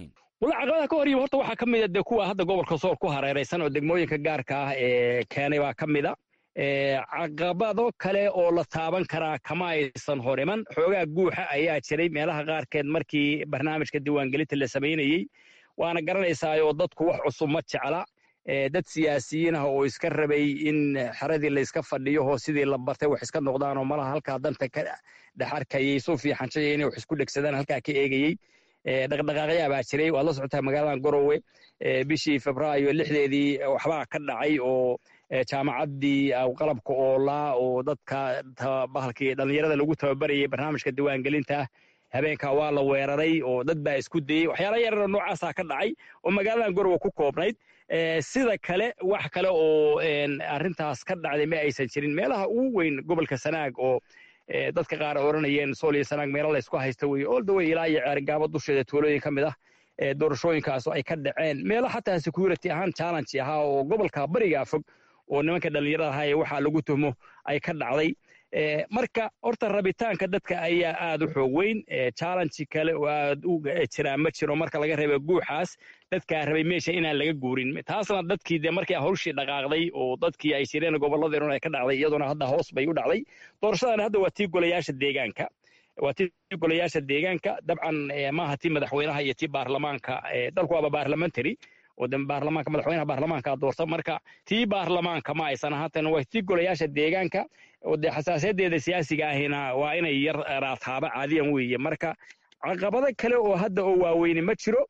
walla caqabadaha ka hor yimi horta waxaa ka mid a dee kuwa hadda gobolka sool ku hareeraysan oo degmooyinka gaarka ah ee keenay baa ka mid a caqabado kale oo la taaban karaa kama aysan hor iman xoogaa guuxa ayaa jiray meelaha qaarkeed markii barnaamijka diiwaangelinta la samaynayey waana garanaysaayoo dadku wax cusub ma jecla dad siyaasiyiin ah oo iska rabay in xeradii layska fadhiyo oo sidii la bartay wax iska noqdaanoo malaha halkaa danta ka dhex arkayay suu fiixanshaya inay wax isku dhegsadaan halkaa ka eegayey dhaqdhaqaaqyaa baa jiray waad la socotaa magaaladan gorowe bishii febraayo lixdeedii waxbaa ka dhacay oo jaamacaddii qalabka oolaa oo dadka bahalkii dhallinyarada lagu tababarayay barnaamijka diiwaangelinta habeenkaa waa la weeraray oo dad baa isku dayey waxyaala yararoo noocaasaa ka dhacay oo magaaladan gorowe ku koobnayd sida kale wax kale oo arrintaas ka dhacday ma aysan jirin meelaha ugu weyn gobolka sanaag oo dadka qaar odhanayeen sool iyo sanaag meelo laysku haysta weye oldaway ilaa iyo ceerigaabo dusheeda tuulooyin ka mid ah doorashooyinkaas ay ka dhaceen meelo xataa security ahaan challenge ahaa oo gobolka bariga fog oo nimanka dhallinyarada ahaa ee waxaa lagu tuhmo ay ka dhacday marka horta rabitaanka dadka ayaa aad u xoog weyn challenge kale oo aad u jiraa ma jiro marka laga reeba guuxaas dadkaa rabay meesha inaan laga guurin taasna dadkii de markii hawshii dhaqaaqday oo dadkii ay jireen gobolladeenu ay ka dhacday iyaduna hadda hoos bay u dhacday doorashadan hadda waa tii golayaasha deegaanka waa tii golayaasha deegaanka dabcan maaha tii madaxweynaha iyo tii baarlamaanka dalku waaba baarlamentary oo de baarlamaanka madaxweynaha baarlamaanka doorta marka tii baarlamaanka ma aysan ahaatan waa tii golayaasha deegaanka oo dee xasaasayadeeda siyaasiga ahina waa inay yar raataaba caadiyan weeye marka caqabado kale oo hadda oo waaweyne ma jiro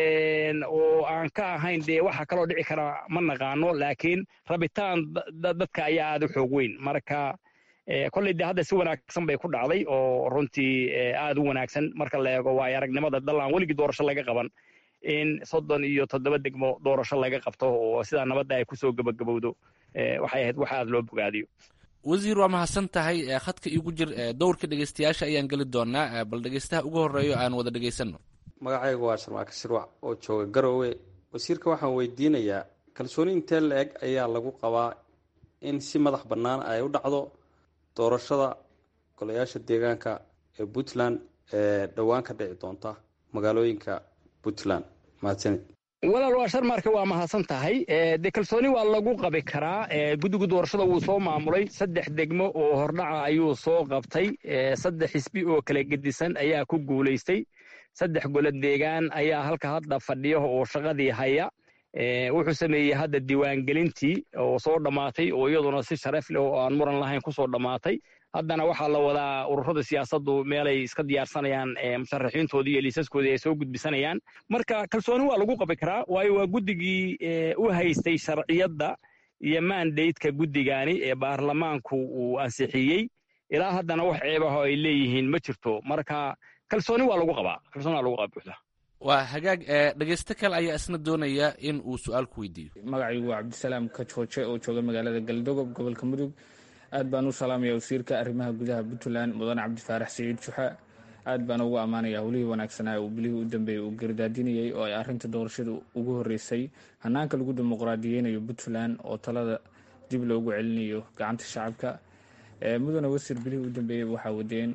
oo aan ka ahayn dee waxa kaloo dhici kara ma naqaano laakiin rabitaan dadka ayaa aad u xoog weyn marka kolley dee hadda si wanaagsan bay ku dhacday oo runtii aad u wanaagsan marka la eego waayo aragnimada dal aan weligii doorasho laga qaban in soddon iyo toddoba degmo doorasho laga qabto oo sidaa nabadda ay kusoo gebagabowdo waxay ahayd wax aad loo bogaadiyo wasiir waa mahadsan tahay khadka iigu jir dowrka dhegeystayaasha ayaan geli doonaa bal dhegeystaha ugu horeeyo aan wada dhegeysanno magacaygu waa sharmaaka shirwac oo jooga garowe wasiirka waxaan weydiinayaa kalsooni intee la eg ayaa lagu qabaa in si madax bannaan ay u dhacdo doorashada golayaasha deegaanka ee puntland ee dhowaan ka dhici doonta magaalooyinka puntland mahadsanid walaal waa sharmarka waa mahadsan tahay dee kalsooni waa lagu qabi karaa guddiga doorashada wuu soo maamulay saddex degmo oo hordhaca ayuu soo qabtay saddex xisbi oo kala gedisan ayaa ku guulaystay saddex golo deegaan ayaa halka hadda fadhiya oo shaqadii haya wuxuu sameeyey hadda diiwaangelintii oo soo dhammaatay oo iyaduna si sharaf leh oo aan muran lahayn kusoo dhammaatay haddana waxaa la wadaa ururada siyaasaddu meelay iska diyaarsanayaan musharaxiintoodii iyo liisaskoodii ay soo gudbisanayaan marka kalsooni waa lagu qabi karaa waayo waa guddigii u haystay sharciyadda iyo mandateka guddigaani ee baarlamaanku uu ansixiyey ilaa haddana wax ceebaho ay leeyihiin ma jirto marka kalsooni waa lagu qabaa kalsooni waa lagu qabaa buuxda waa hagaag dhegeysto kale ayaa isna doonaya in uu su-aal ku weydiiyo magacaygu waa cabdisalaam kajooje oo jooga magaalada galdogob gobolka mudug aad baan u salaamaya wasiirka arrimaha gudaha puntland mudane cabdifaarax saciid juxa aad baan ugu ammaanaya howlihii wanaagsanaa uu bilihii u dambeeyey uu gardaadinayey oo ay arrinta doorashada ugu horeysay hanaanka lagu dimuqraadiyeynayo puntland oo talada dib loogu celinayo gacanta shacabka mudane wasiir bilihii u dambeeyey waxaa wadeen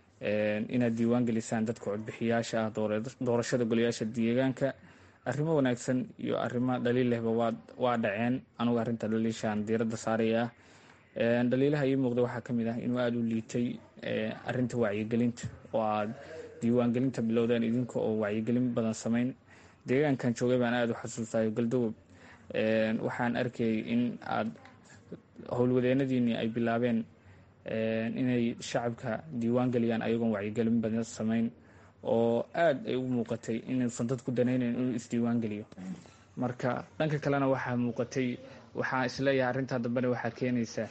inaad diiwaan gelisaan dadka codbixiyaasha ah doorashada golayaasha deegaanka arrimo wanaagsan iyo arrimo dhaliil lehba waa dhaceen anugu arrinta dhaliishaan diiradda saaraya ah dhaliilaha ii muuqda waxaa ka mid ah inuu aada u liitay arinta wacyigelinta oo aad diiwaangelinta bilowdeen idinka oo wacyigelin badan samayn deegaankan joogay baan aada u xasuustayo galdogob waxaan arkayay in aad howlwadeenadiinii ay bilaabeen inay shacabka diiwaan geliyaan ayagoon wacyigelin badan samayn oo aada ay u muuqatay inuusan dadku danaynayn inuu isdiiwaan geliyo marka dhanka kalena waxaa muuqatay waxaa isleeyahay arrintaa dambena waxaa keenaysa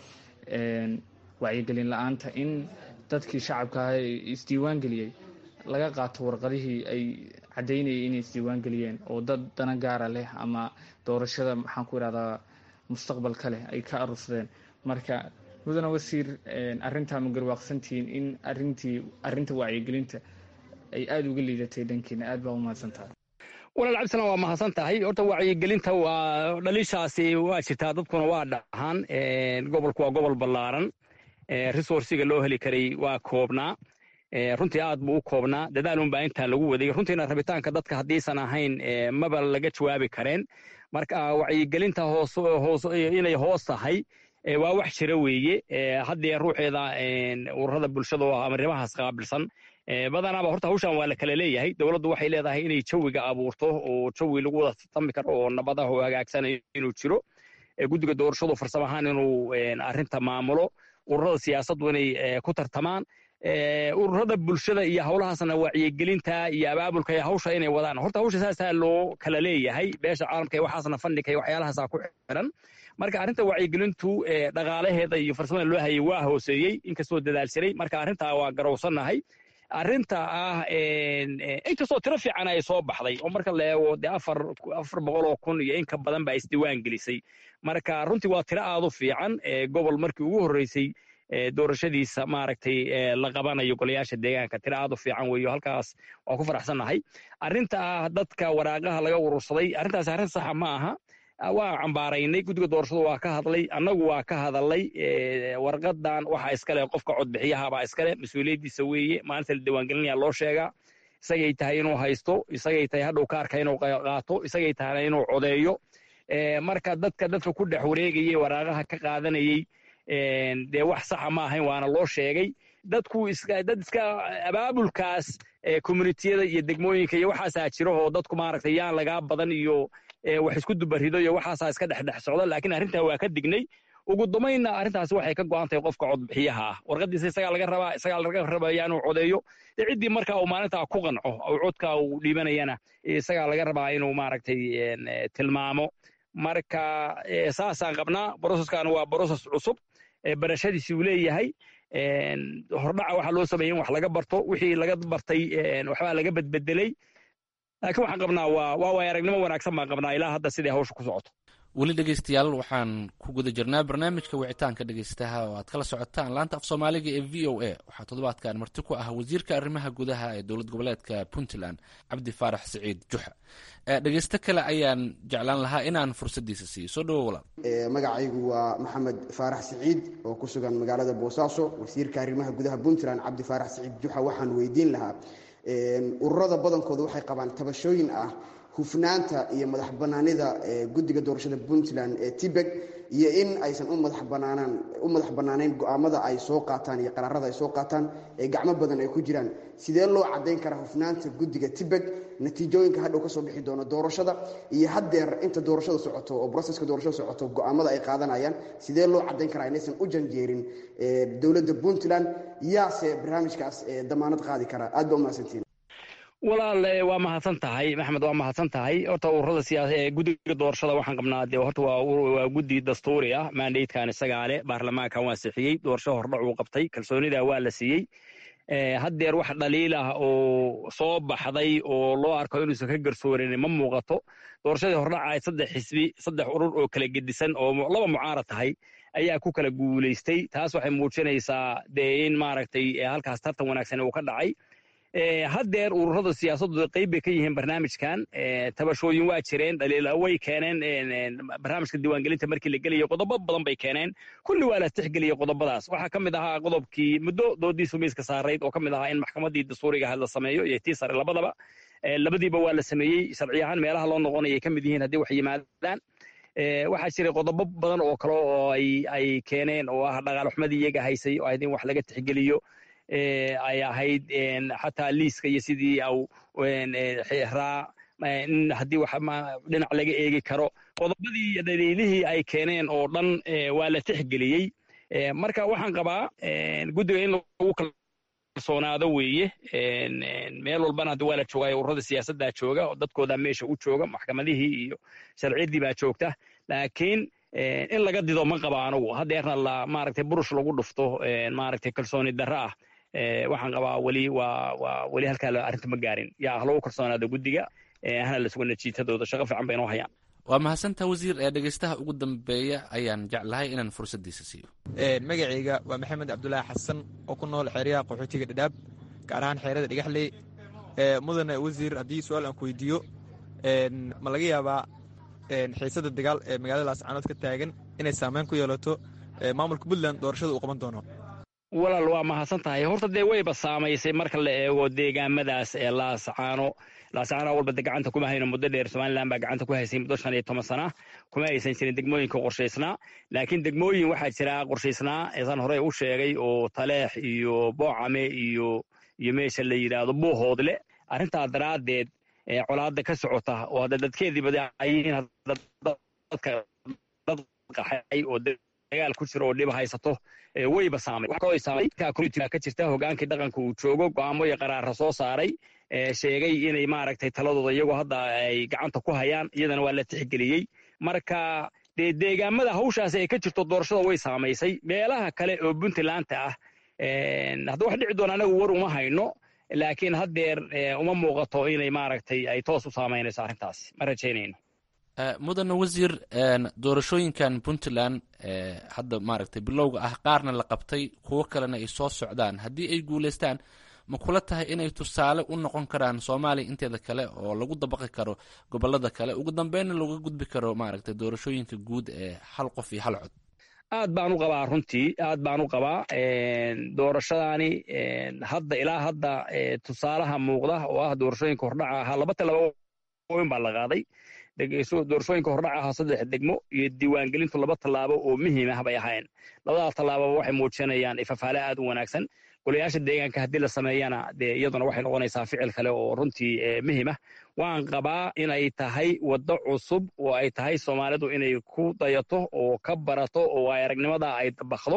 wacyigelin la-aanta in dadkii shacabka ah ee isdiiwaan geliyey laga qaato warqadihii ay caddaynayay inay isdiiwaan geliyeen oo dad dana gaara leh ama doorashada maxaan ku ihahdaa mustaqbalka leh ay ka arursadeen marka mudane wasiir arrintaa ma garwaaqsantihiin in arintii arrinta wacyigelinta ay aada uga liidatay dhankiina aad baa u mahadsan tahay walaal cabdisalaan waa mahadsan tahay horta wacyigelinta waa dhaliishaasi waa jirtaa dadkuna waa dhahaan gobolku waa gobol ballaaran resourciga loo heli karay waa koobnaa runtii aad buu u koobnaa dadaalunbaa intaa lagu waday runtiina rabitaanka dadka haddiisan ahayn maba laga jawaabi kareen marka wacyigelinta hoos inay hoos tahay waa wax jira weeye haddee ruuxeeda ururada bulshada oo amarimahaas qaabilsan badanaaba horta hawshan waa la kala leeyahay dowladdu waxay leedahay inay jawiga abuurto oo jawi lagu wada tartami karo oo nabadaha oo hagaagsanayo inuu jiro guddiga doorashadu farsamo ahaan inuu arrinta maamulo ururada siyaasaddu inay ku tartamaan ururada bulshada iyo howlahaasna wacyigelinta iyo abaabulka iyo hawsha inay wadaan horta hawsha saasaa loo kala leeyahay beesha caalamka iyo waxaasna fandhika iyo waxyaalahaasa ku xiran marka arrinta wacyigelintu dhaqaalaheeda iyo farsamada loo hayay waa hooseeyey inkastoo dadaal jiray marka arrintaa waa garowsannahay arrinta ah inkastoo tiro fiican ay soo baxday oo marka la eego dee afar afar boqol oo kun iyo in ka badan baa isdiiwaan gelisay marka runtii waa tiro aad u fiican gobol markii ugu horreysay doorashadiisa maaragtay la qabanayo golayaasha deegaanka tiro aad u fiican weeyo halkaas waa ku faraxsannahay arrinta ah dadka waraaqaha laga urursaday arrintaas arrin saxa ma aha waa cambaaraynay guddiga doorashadu waa ka hadlay annagu waa ka hadalay warqadan waxa iskale qofka codbixiyahabaa iskale mas-uuliyaddiisa weeye maalinta la diiwaangelinaya loo sheegaa isagay tahay inuu haysto isagay tahay hadhow kaarka inuu qaato isagay tahay inuu codeeyo marka dadka dadka ku dhex wareegayay waraaqaha ka qaadanayey dee wax saxa ma ahayn waana loo sheegay dadku dad iska abaabulkaas communitiyada iyo degmooyinka iyo waxaasaa jiro oo dadku maaragtay yaan lagaa badan iyo wax isku dubarido iyo waxaasaa iska dhexdhex socda laakiin arrintaa waa ka dignay ugu dambaynna arrintaasi waxay ka go'an tahay qofka codbixiyaha ah warqadiisa isagaa laga rabaa isagaa laga rabaya inuu codeeyo dee ciddii marka uu maalintaa ku qanco oo codka uu dhiibanayana isagaa laga rabaa inuu maaragtay tilmaamo marka saasaan qabnaa broseskan waa broses cusub barashadiisi uu leeyahay hordhaca waxaa loo sameeyey in wax laga barto wixii laga bartay waxbaa laga bedbedelay laakiin waxaan qabnaa waa waa waay aragnimo wanaagsan baan qabnaa ilaa hadda siday hawsha ku socoto weli dhegeystayaal waxaan ku guda jirnaa barnaamijka wicitaanka dhegeystaha oo aad kala socotaan laanta af soomaaliga ee v o a waxaa toddobaadkan marti ku ah wasiirka arrimaha gudaha ee dowlad goboleedka puntland cabdi faarax siciid juxa dhegeysto kale ayaan jeclaan lahaa inaan fursaddiisa siiyo soo dhawo walaal magacaygu waa maxamed faarax siciid oo ku sugan magaalada boosaaso wasiirka arrimaha gudaha puntland cabdi faarax siciid juxa waxaan weydiin lahaa ururada badankooda waxay qabaan tabashooyin ah hufnaanta iyo madax banaanida guddiga doorashada puntland ee tibeg iyo in aysan u madax banaanaan u madax bannaanayn go-aamada ay soo qaataan iyo qaraarada ay soo qaataan ee gacmo badan ay ku jiraan sidee loo caddayn karaa hufnaanta guddiga tibeg natiijooyinka hadhow kasoo bixi doono doorashada iyo haddeer inta doorashada socoto oo broseska doorashada socoto go-aamada ay qaadanayaan sidee loo caddayn karaa inaysan u janjeerin dowladda puntland yaase barnaamijkaas damaanad qaadi karaa aad ba umahadsantiin walaal waa mahadsan tahay maxamed waa mahadsan tahay horta ururada siyaasa ee guddiga doorashada waxaan qabnaa dee horta waa waa guddi dastuuri ah mandatekan isagaa leh baarlamaankan waa sixiyey doorasho hordhac uu qabtay kalsoonida waa la siiyey haddeer wax dhaliil ah oo soo baxday oo loo arko inuusan ka garsoorin ma muuqato doorashadii hordhaca ay saddex xisbi saddex urur oo kala gedisan oo laba mucaarad tahay ayaa ku kala guulaystay taas waxay muujinaysaa dee in maaragtay halkaas tartan wanaagsan uu ka dhacay haddeer ururada siyaasaddu qayb bay ka yihiin barnaamijkan tabashooyin waa jireen dhaliila way keeneen barnaamijka diiwaangelinta markii la gelayo qodobo badan bay keeneen kulli waa la tixgeliyey qodobadaas waxaa ka mid ahaa qodobkii muddo doodiisu miiska saarayd oo ka mid ahaa in maxkamaddii dastuuriga ahayd la sameeyo iyo tii sare labadaba labadiiba waa la sameeyey sharci ahaan meelaha loo noqonayay ka mid yihiin haddii wax yimaadaan waxaa jiray qodobo badan oo kale oo ay keeneen oo ah dhaqaalxumadii iyaga haysay oo ahayd in wax laga tixgeliyo ay ahayd xataa liiska iyo sidii au raa in haddii wax dhinac laga eegi karo qodobadii iyo dhaliilihii ay keeneen oo dhan waa la tixgeliyey marka waxaan qabaa guddiga in lagu kalsoonaado weeye meel walbana hadda waa la joogaa ururada siyaasaddaa jooga oo dadkoodaa meesha u jooga maxkamadihii iyo sharciyaddii baa joogta laakiin in laga dido ma qaba anugu haddeerna la maaragtay burush lagu dhufto maaragtay kalsooni darro ah waxaan qabaa weli waa waa weli halkaa arrinta ma gaarin yaa ah lagu kalsoonaado guddiga hana la sugo natiijadooda shaqo fiican bay inoo hayaan waa mahadsantaa wasiir ee dhegeystaha ugu dambeeya ayaan jeclahay inaan fursaddiisa siiyo magacayga waa maxamed cabdulaahi xasan oo ku nool xeeryaha qaxootiga dhadhaab gaar ahaan xeerada dhagaxley mudane wasiir haddii su-aal aan ku weydiiyo ma laga yaabaa xiisada dagaal ee magaalada laascaanood ka taagan inay saameyn ku yeelato maamulka puntland doorashada uu qaban doono walaal waa mahadsan tahay horta dee wayba saamaysay marka la eego deegaamadaas ee laasacaano laasacaano walba de gacanta kuma hayno muddo dheer somalilan baa gacanta ku haysay muddo shan iyo toban sana kuma aysan jirin degmooyinka qorshaysnaa laakiin degmooyin waxaa jira qorshaysnaa eesaan horey u sheegay oo taleex iyo boocame iyo iyo meesha la yidhaahdo buuhoodle arrintaa daraaddeed colaada ka socota oo hadda dadkeedii badacayiin dadka dad qaxay oo dagaal ku jiro oo dhiba haysato wayba saamay ka jirta hogaankii dhaqanka uu joogo go'aamo iyo qaraara soo saaray sheegay inay maaragtay taladooda iyagoo hadda ay gacanta ku hayaan iyadana waa la tixgeliyey marka dee deegaamada hawshaasi ay ka jirto doorashada way saamaysay meelaha kale oo puntlandta ah hadda wax dhici doona anagu war uma hayno laakiin haddeer uma muuqato inay maaragtay ay toos u saamaynayso arrintaasi ma rajaynayno mudane wasiir doorashooyinkan puntland hadda maaragtay bilowga ah qaarna la qabtay kuwo kalena ay soo socdaan haddii ay guulaystaan ma kula tahay inay tusaale u noqon karaan soomaaliya inteeda kale oo lagu dabaqi karo gobolada kale ugu dambeynna looga gudbi karo maaragtay doorashooyinka guud ee hal qof iyo hal cod aad baan u qabaa runtii aad baan u qabaa doorashadaani hadda ilaa hadda tusaalaha muuqda oo ah doorashooyinka hordhaca ahaa laba tallaabooyin baa la qaaday doorashooyinka hordhaca ahaa saddex degmo iyo diiwaangelintu laba tallaabo oo muhiim ah bay ahayn labadaa tallaababa waxay muujinayaan ifafaale aad u wanaagsan golayaasha deegaanka haddii la sameeyana dee iyaduna waxay noqonaysaa ficil kale oo runtii muhiim ah waan qabaa inay tahay waddo cusub oo ay tahay soomaalidu inay ku dayato oo ka barato oo ay aragnimada ay dabakdo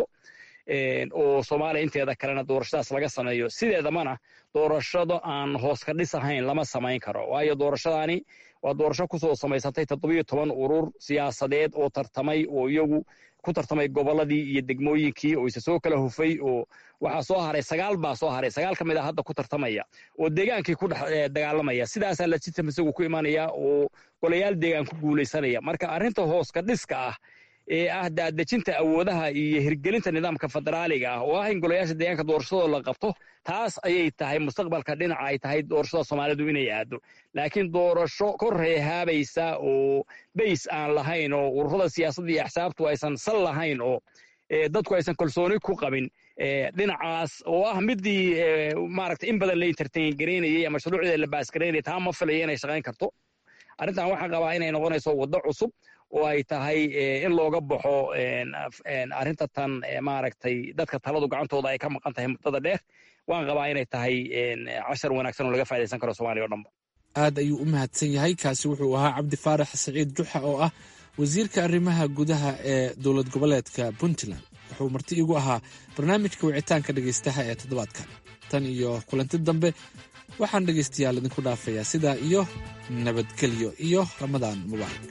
oo soomaaliya inteeda kalena doorashadaas laga sameeyo sideedamana doorashado aan hoos ka dhis ahayn lama samayn karo waayo doorashadaani waa doorasho kusoo samaysatay toddobiyo toban urur siyaasadeed oo tartamay oo iyagu ku tartamay gobolladii iyo degmooyinkii oo isa soo kala hufay oo waxaa soo haray sagaal baa soo haray sagaal ka mid a hadda ku tartamaya oo deegaankii ku dhex dagaalamaya sidaasaa legitim isagu ku imanaya oo golayaal deegaan ku guulaysanaya marka arrinta hoos ka dhiska ah ee ah daadejinta awoodaha iyo hirgelinta nidaamka federaaliga ah oo ah in golayaasha deegaanka doorashadoo la qabto taas ayay tahay mustaqbalka dhinaca ay tahay doorashada soomaalidu inay aado laakiin doorasho kor reehaabaysa oo bays aan lahayn oo ururada siyaasadda iyo axsaabtu aysan sal lahayn oo dadku aysan kalsooni ku qabin dhinacaas oo ah midii maaragta in badan la entertain garaynayay ama shuruucdeeda la baasgaraynayay taa ma filaya inay shaqayn karto arrintan waxaan qabaa inay noqonayso waddo cusub oo ay tahay in looga baxo arrinta tan maaragtay dadka taladu gacantooda ay ka maqan tahay muddada dheer waan qabaa inay tahay cashar wanaagsan oo laga faa'idaysan karo soomaaliya o dhanba aad ayuu u mahadsan yahay kaasi wuxuu ahaa cabdi faarax siciid juxa oo ah wasiirka arrimaha gudaha ee dowlad goboleedka puntland wuxuu marti igu ahaa barnaamijka wicitaanka dhegaystaha ee toddobaadkan tan iyo kulanti dambe waxaan dhegaystayaal idinku dhaafayaa sidaa iyo nabadgelyo iyo ramadaan mubaarak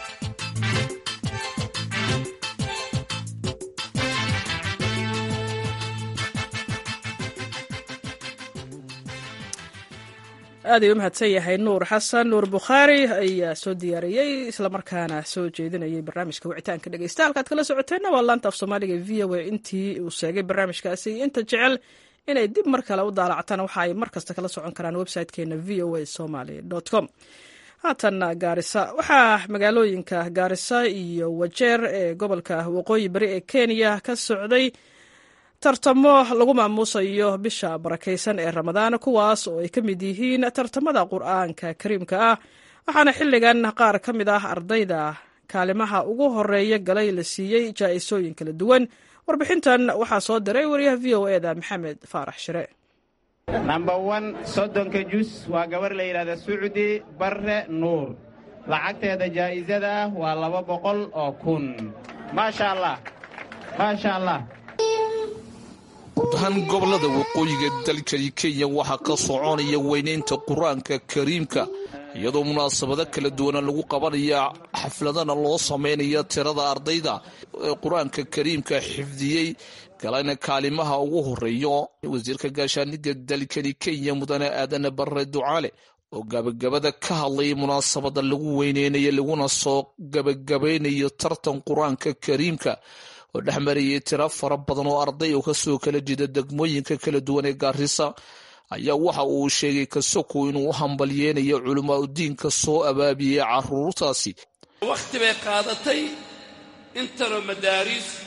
aad ay u mahadsan yahay nuur xasan nuur bukhaari ayaa soo diyaariyey islamarkaana soo jeedinayay barnaamijka wicitaanka dhegeysta halkaad kala socoteenna waa laanta af soomaaliga v o a intii uu sheegay barnaamijkaasi iyo inta jecel inay dib mar kale u daalactaan waxa ay mar kasta kala socon karaan website-keena v o a somaly com haatan gaarisa waxaa magaalooyinka gaarisa iyo wajeer ee gobolka waqooyi bari ee kenya ka socday tartamo lagu maamuusayo bisha barakaysan ee ramadaan kuwaas oo ay ka mid yihiin tartamada qur-aanka kariimka ah waxaana xilligan qaar ka mid ah ardayda kaalimaha ugu horeeya galay la siiyey jaa-isooyin kala duwan warbixintan waxaa soo diray wariyaha v o eda maxamed faarax shire number one soddonka jus waa gabar la yidhahda sucdi barre nuur lacagteeda jaa'isada ah waa laba boqol oo kun maasha allah maasha allah guud ahaan gobollada waqooyiga dalkani kenya waxaa ka soconaya weynaynta qur-aanka kariimka iyadoo munaasabado kala duwana lagu qabanaya xafladana loo sameynaya tirada ardayda ee qur-aanka kariimka xifdiyey galana kaalimaha ugu horeeyo wasiirka gaashaaniga dalkani kenya mudane aadane barre ducaale oo gabagabada ka hadlayay munaasabada lagu weyneynayo laguna soo gabagabaynayo tartan qur-aanka kariimka oo dhex marayay tiro fara badan oo arday oo kasoo kala jeeda degmooyinka kala duwan ee gaarisa ayaa waxa uu sheegay kasoko inuu u hambalyeynayo culamaa udiinka soo abaabiyey caruurtaasi wakhti bay qaadatay intanoo madaariis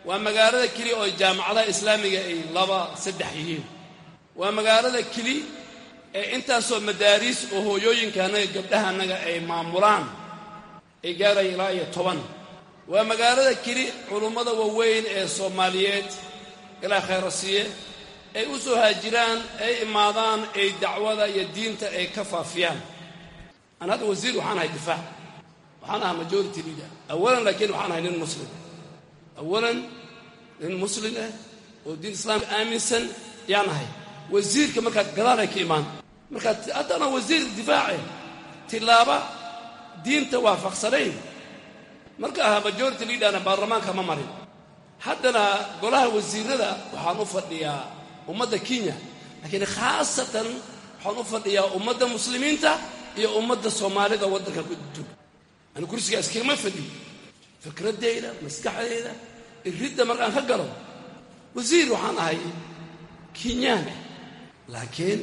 waa magaalada keli oo jaamacadaha islaamiga ay laba saddex yihiin waa magaalada keli ee intaasoo madaariis oo hooyooyinka annaga gabdhaha annaga ay maamulaan ay gaaraya ilaa iyo toban waa magaalada keli culummada waaweyn ee soomaaliyeed ilaa khayrasiiye ay u soo haajiraan ay imaadaan ay dacwada iyo diinta ay ka faafiyaan an hadda wasiir waxaan ahay difaac waxaan ahaa majority leader awalan laakiin waxaan ahay nin muslim awalan nin muslim ah oo diin islaamka aaminsan yaan ahay wasiirka markaad gadaalay ka imaan markaad haddana wasiir difaace tilaaba diinta waafaqsanayn marka ahaa majority leaderna baarlamaanka ma marin haddana golaha wasiirada waxaan u fadhiyaa ummadda kenya laakiin khaasatan waxaan u fadhiyaa ummadda muslimiinta iyo ummadda soomaalida waddanka ku joog anu kursigaas kagama fadhiyo fikraddayda maskaxdayda iridda markaan ka galo wasiir waxaan ahay kenyaan ah laakiin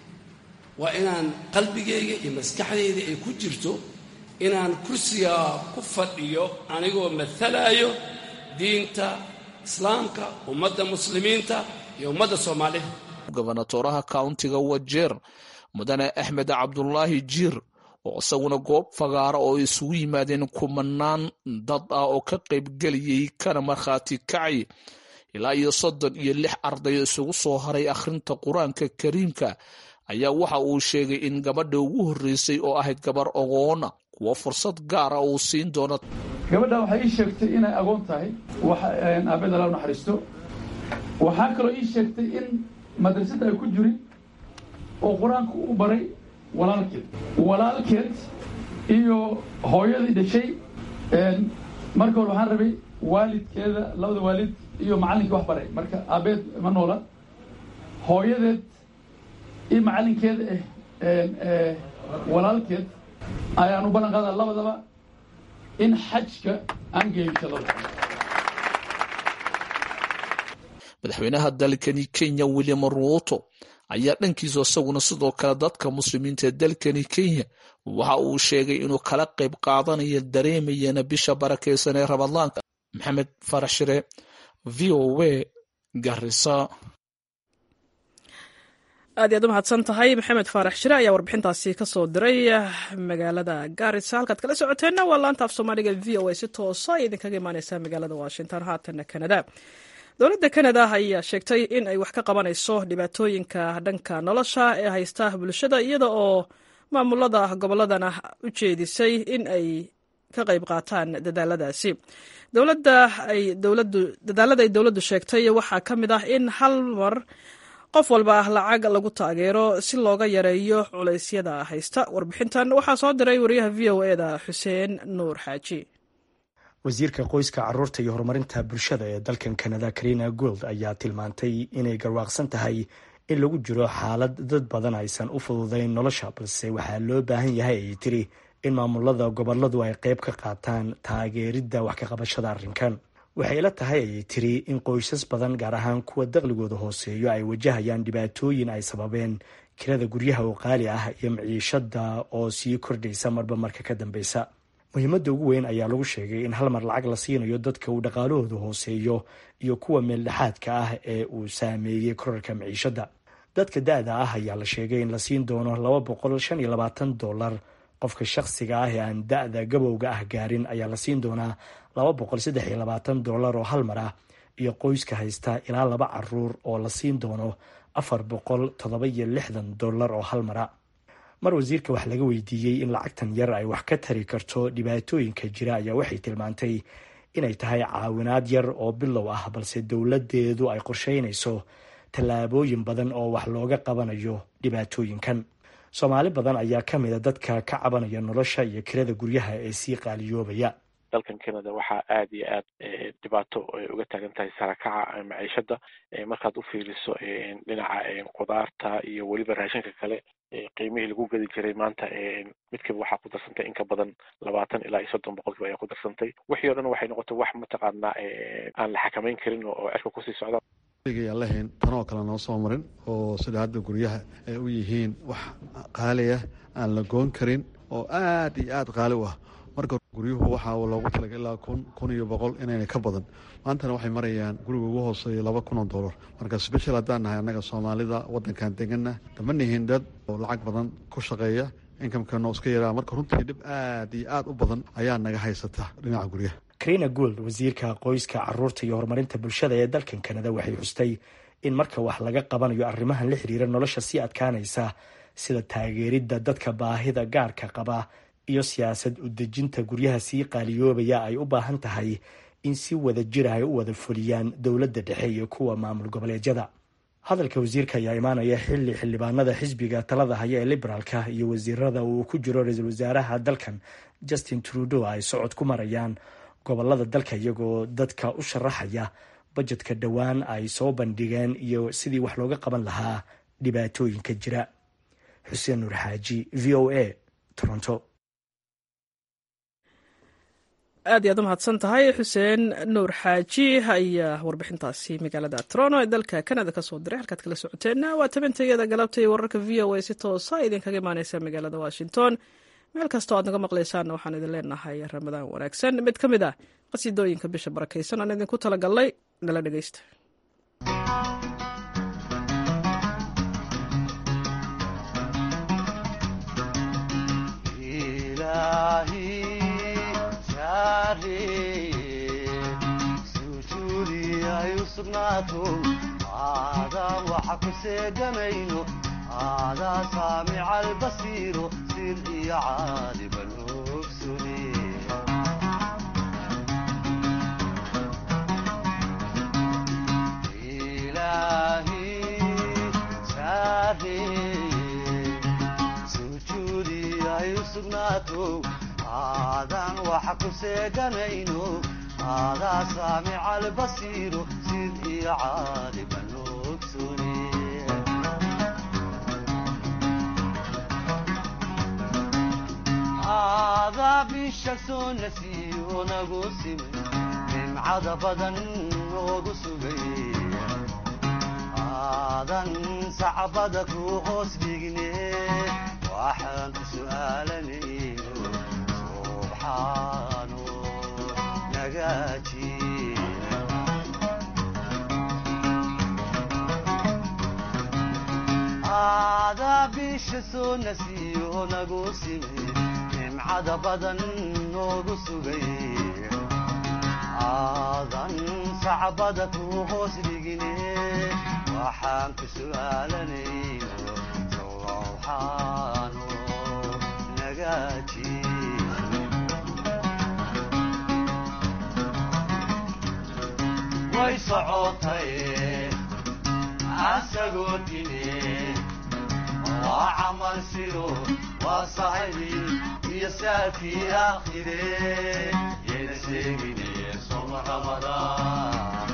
waa inaan qalbigayga iyo maskaxdayda ay ku jirto inaan kursigaa ku fadhiyo anigoo matalaayo diinta islaamka ummadda muslimiinta iyo ummadda soomaalida gobonatoraha kauntiga wajeer mudane axmed cabdulaahi jiir oo isaguna goob fagaara oo isugu yimaadeen kumanaan dad ah oo ka qaybgeliyey kana markhaati kacay ilaa iyo soddon iyo lix arday isugu soo haray akhrinta qur-aanka kariimka ayaa waxa uu sheegay in gabadha ugu horreysay oo ahayd gabar ogoona kuwa fursad gaara uu siin doono gabadha waxay ii sheegtay inay agoon tahay aabeed alla naxariisto waxaa kaloo ii sheegtay in madrasada ay ku jirin oo qur-aanka u baray walaalkeed walaalkeed iyo hooyadii dhashay marka hore waxaan rabay waalidkeeda labada waalid iyo macallinkii wax baray marka aabeed ma noola hooyadeed iyo macallinkeeda eh walaalkeed ayaan u ballan qaadaa labadaba in xajka aan geeyo shadada madaxweynaha dalkani kenya william ruuto ayaa dhankiisa isaguna sidoo kale dadka muslimiinta ee dalkani kenya waxa uu sheegay inuu kala qayb qaadanayo dareemayana bisha barakaysan ee ramadaanka maxamed farax shire v o a garisa aad iyaad u mahadsan tahay maxamed faarax shire ayaa warbixintaasi ka soo diray magaalada gaarisa halkaad kala socoteenna waa laanta af soomaaliga v o a si toosa ay idinkaga imaaneysaa magaalada washington haatana kanada dowladda kanada ayaa sheegtay in ay wax ka qabanayso dhibaatooyinka dhanka nolosha ee haysta bulshada iyada oo maamulada gobolladana u jeedisay in ay ka qayb qaataan dadaaladaasi dadaalada ay dowladdu sheegtay waxaa ka mid ah in hal mar qof walba ah lacag lagu taageero si looga yareeyo culeysyada haysta warbixintan waxaa soo diray wariyaha v o eda xuseen nuur xaaji wasiirka qoyska caruurta iyo horumarinta bulshada ee dalkan kanada karina gold ayaa tilmaantay inay garwaaqsan tahay in lagu jiro xaalad dad badan aysan u fududayn nolosha balse waxaa loo baahan yahay ay tiri in maamulada goboladu ay qayb ka qaataan taageeridda wax ka qabashada arrinkan waxay la tahay ayay tiri in qoysas badan gaar ahaan kuwa daqligooda hooseeyo ay wajahayaan dhibaatooyin ay sababeen kirada guryaha oo qaali ah iyo maciishada oo sii kordhaysa marba marka ka dambeysa muhiimadda ugu weyn ayaa lagu sheegay in hal mar lacag la siinayo dadka uu dhaqaalahooda hooseeyo iyo kuwa meeldhexaadka ah ee uu saameeyey korarka maciishadda dadka da-da ah ayaa la sheegay in la siin doono laba boqol shan iyo labaatan dollar qofka shakhsiga ah ee aan da-da gabowga ah gaarin ayaa la siin doonaa laba boqol saddex iyo labaatan dollar oo hal mar ah iyo qoyska haysta ilaa laba caruur oo la siin doono afar boqol toddoba iyo lixdan dollar oo hal mara mar wasiirka wax laga weydiiyey in lacagtan yar ay wax ka tari karto dhibaatooyinka jira ayaa waxay tilmaantay inay tahay caawinaad yar oo bilow ah balse dowladeedu ay qorsheynayso tallaabooyin badan oo wax looga qabanayo dhibaatooyinkan soomaali badan ayaa ka mida dadka ka cabanaya nolosha iyo kirada guryaha ee sii qaaliyoobaya dalkan canada waxaa aada iyo aad dhibaato uga taagan tahay sarakaca maciishada markaad u fiiriso dhinaca qudaarta iyo weliba raashinka kale qiimihii lagu gedi jiray maanta midkiiba waxaa ku darsantay in ka badan labaatan ilaa iyo soddon boqolkiiba ayaa ku darsantay wixii o dhan waxay noqotay wax mataqaanaa aan la xakamayn karin oo cirka kusii socda aan lahayn tanoo kale noo soo marin oo sida hadda guryaha ay u yihiin wax qaaliya aan la goon karin oo aad iyo aad qaali u ah marka guryuhu waxaa loogu talagay ilaa kun kun iyo boqol inayna ka badan maantana waxay marayaan guriga ugu hooseeya laba kun oo dollar marka special haddaan nahay annaga soomaalida waddankan deganna dama nihin dad oo lacag badan ku shaqeeya inkamkano iska yaraa marka runtii dhib aad iyo aad u badan ayaa naga haysata dhinaca guryaha karina gould wasiirka qoyska caruurta iyo horumarinta bulshada ee dalkan kanada waxay xustay in marka wax laga qabanayo arrimahan la xiriira nolosha sii adkaanaysa sida taageeridda dadka baahida gaarka qaba iyo siyaasad udejinta guryaha sii qaaliyoobaya ay u baahan tahay in si wada jira ay u wada fuliyaan dowladda dhexe iyo kuwa maamul goboleedyada hadalka wasiirka ayaa imaanaya xilli xildhibaanada xisbiga talada haya ee liberaalka iyo wasiirada uu ku jiro ra-iisul wasaaraha dalkan justin trudeau ay socod ku marayaan gobolada dalka iyagoo dadka u sharaxaya bajetka dhowaan ay soo bandhigeen iyo sidii wax looga qaban lahaa dhibaatooyinka jira xuseen nuur xaaji v o a toronto aad iy aad u mahadsan tahay xuseen nuur xaaji ayaa warbixintaasi magaalada toronto ee dalka canada ka soo diray halkaad kala socoteenna waa tabantayada galabta iyo wararka v o a si toosa idinkaga imaaneysa magaalada washington meel kastoo aad naga maqlaysaanna waxaan idin leenahay ramadaan wanaagsan mid ka mid ah qasiidooyinka bisha barakaysan aan idinku talagalnay nala dhegeysta aadaan waxa ku seegamayno aadaa saamica albasiiro sir iyo caaliban ogsune ilaahi saareye sujuudi ay u sugnaato aadaan waxa ku seeganayno aadaa saamica albasiiro sid iyo caaliban ogsune aadaa bisha soo nasiyo nagu simay nimcada badan noogu sugay aadan sacbada ku hoos dhigne waxaan ku su'aalanayno subxaano nagaaji aadaa bisha soo nasiyo nagu simay nimcada badan noogu sugay aadan sacbada ku hoos dhigine waxaan ku su'aalanayno sowxaano nagaaji way socotay asagoo dine waa camal sido waa saxibi iyo saakii aakhire yayna sheegine soma ramadaan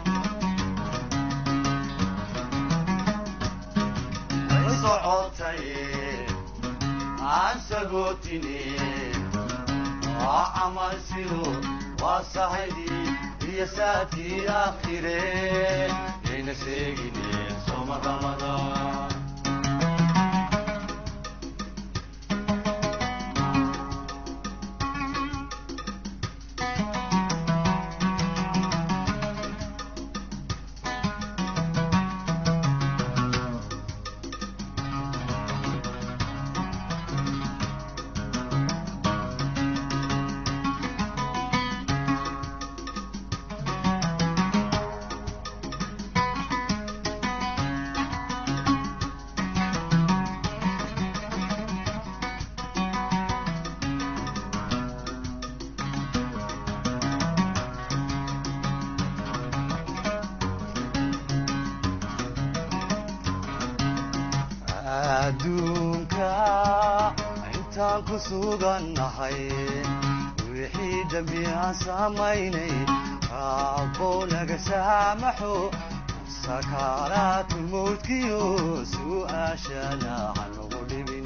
way socotay asagoo waa camal sido waa saxibi iyo saakii aakhire yayna sheegine soma ramadaan adduunka intaan ku sugannahay wixii dembi aan samaynay raabbow naga saamaxo sakaaraatu mawdkiyo su'aashana hanugu dhibin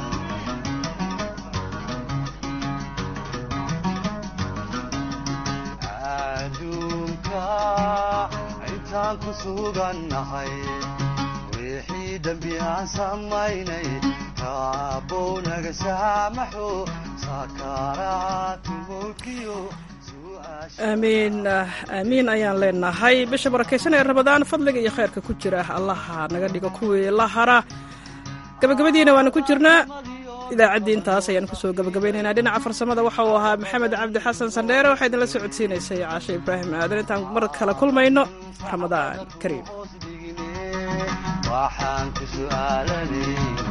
adduunka intaan ku sugannahay wixii dembi aan samaynay rabow naga saamaxo saakaaraatu mulkiyo aamiin aamiin ayaan leenahay bisha barakaysan ee ramadaan fadliga iyo khayrka ku jira allaha naga dhigo kuwii la hara gabagabadiina waanu ku jirnaa idaacaddii intaas ayaan kusoo gabagabaynaynaa dhinaca farsamada waxa uu ahaa maxamed cabdi xasan sandheere waxaa idinla socodsiinaysay caashe ibraahim aadan intaan mar kale kulmayno ramadaan kariim waxaan ku su'aalanay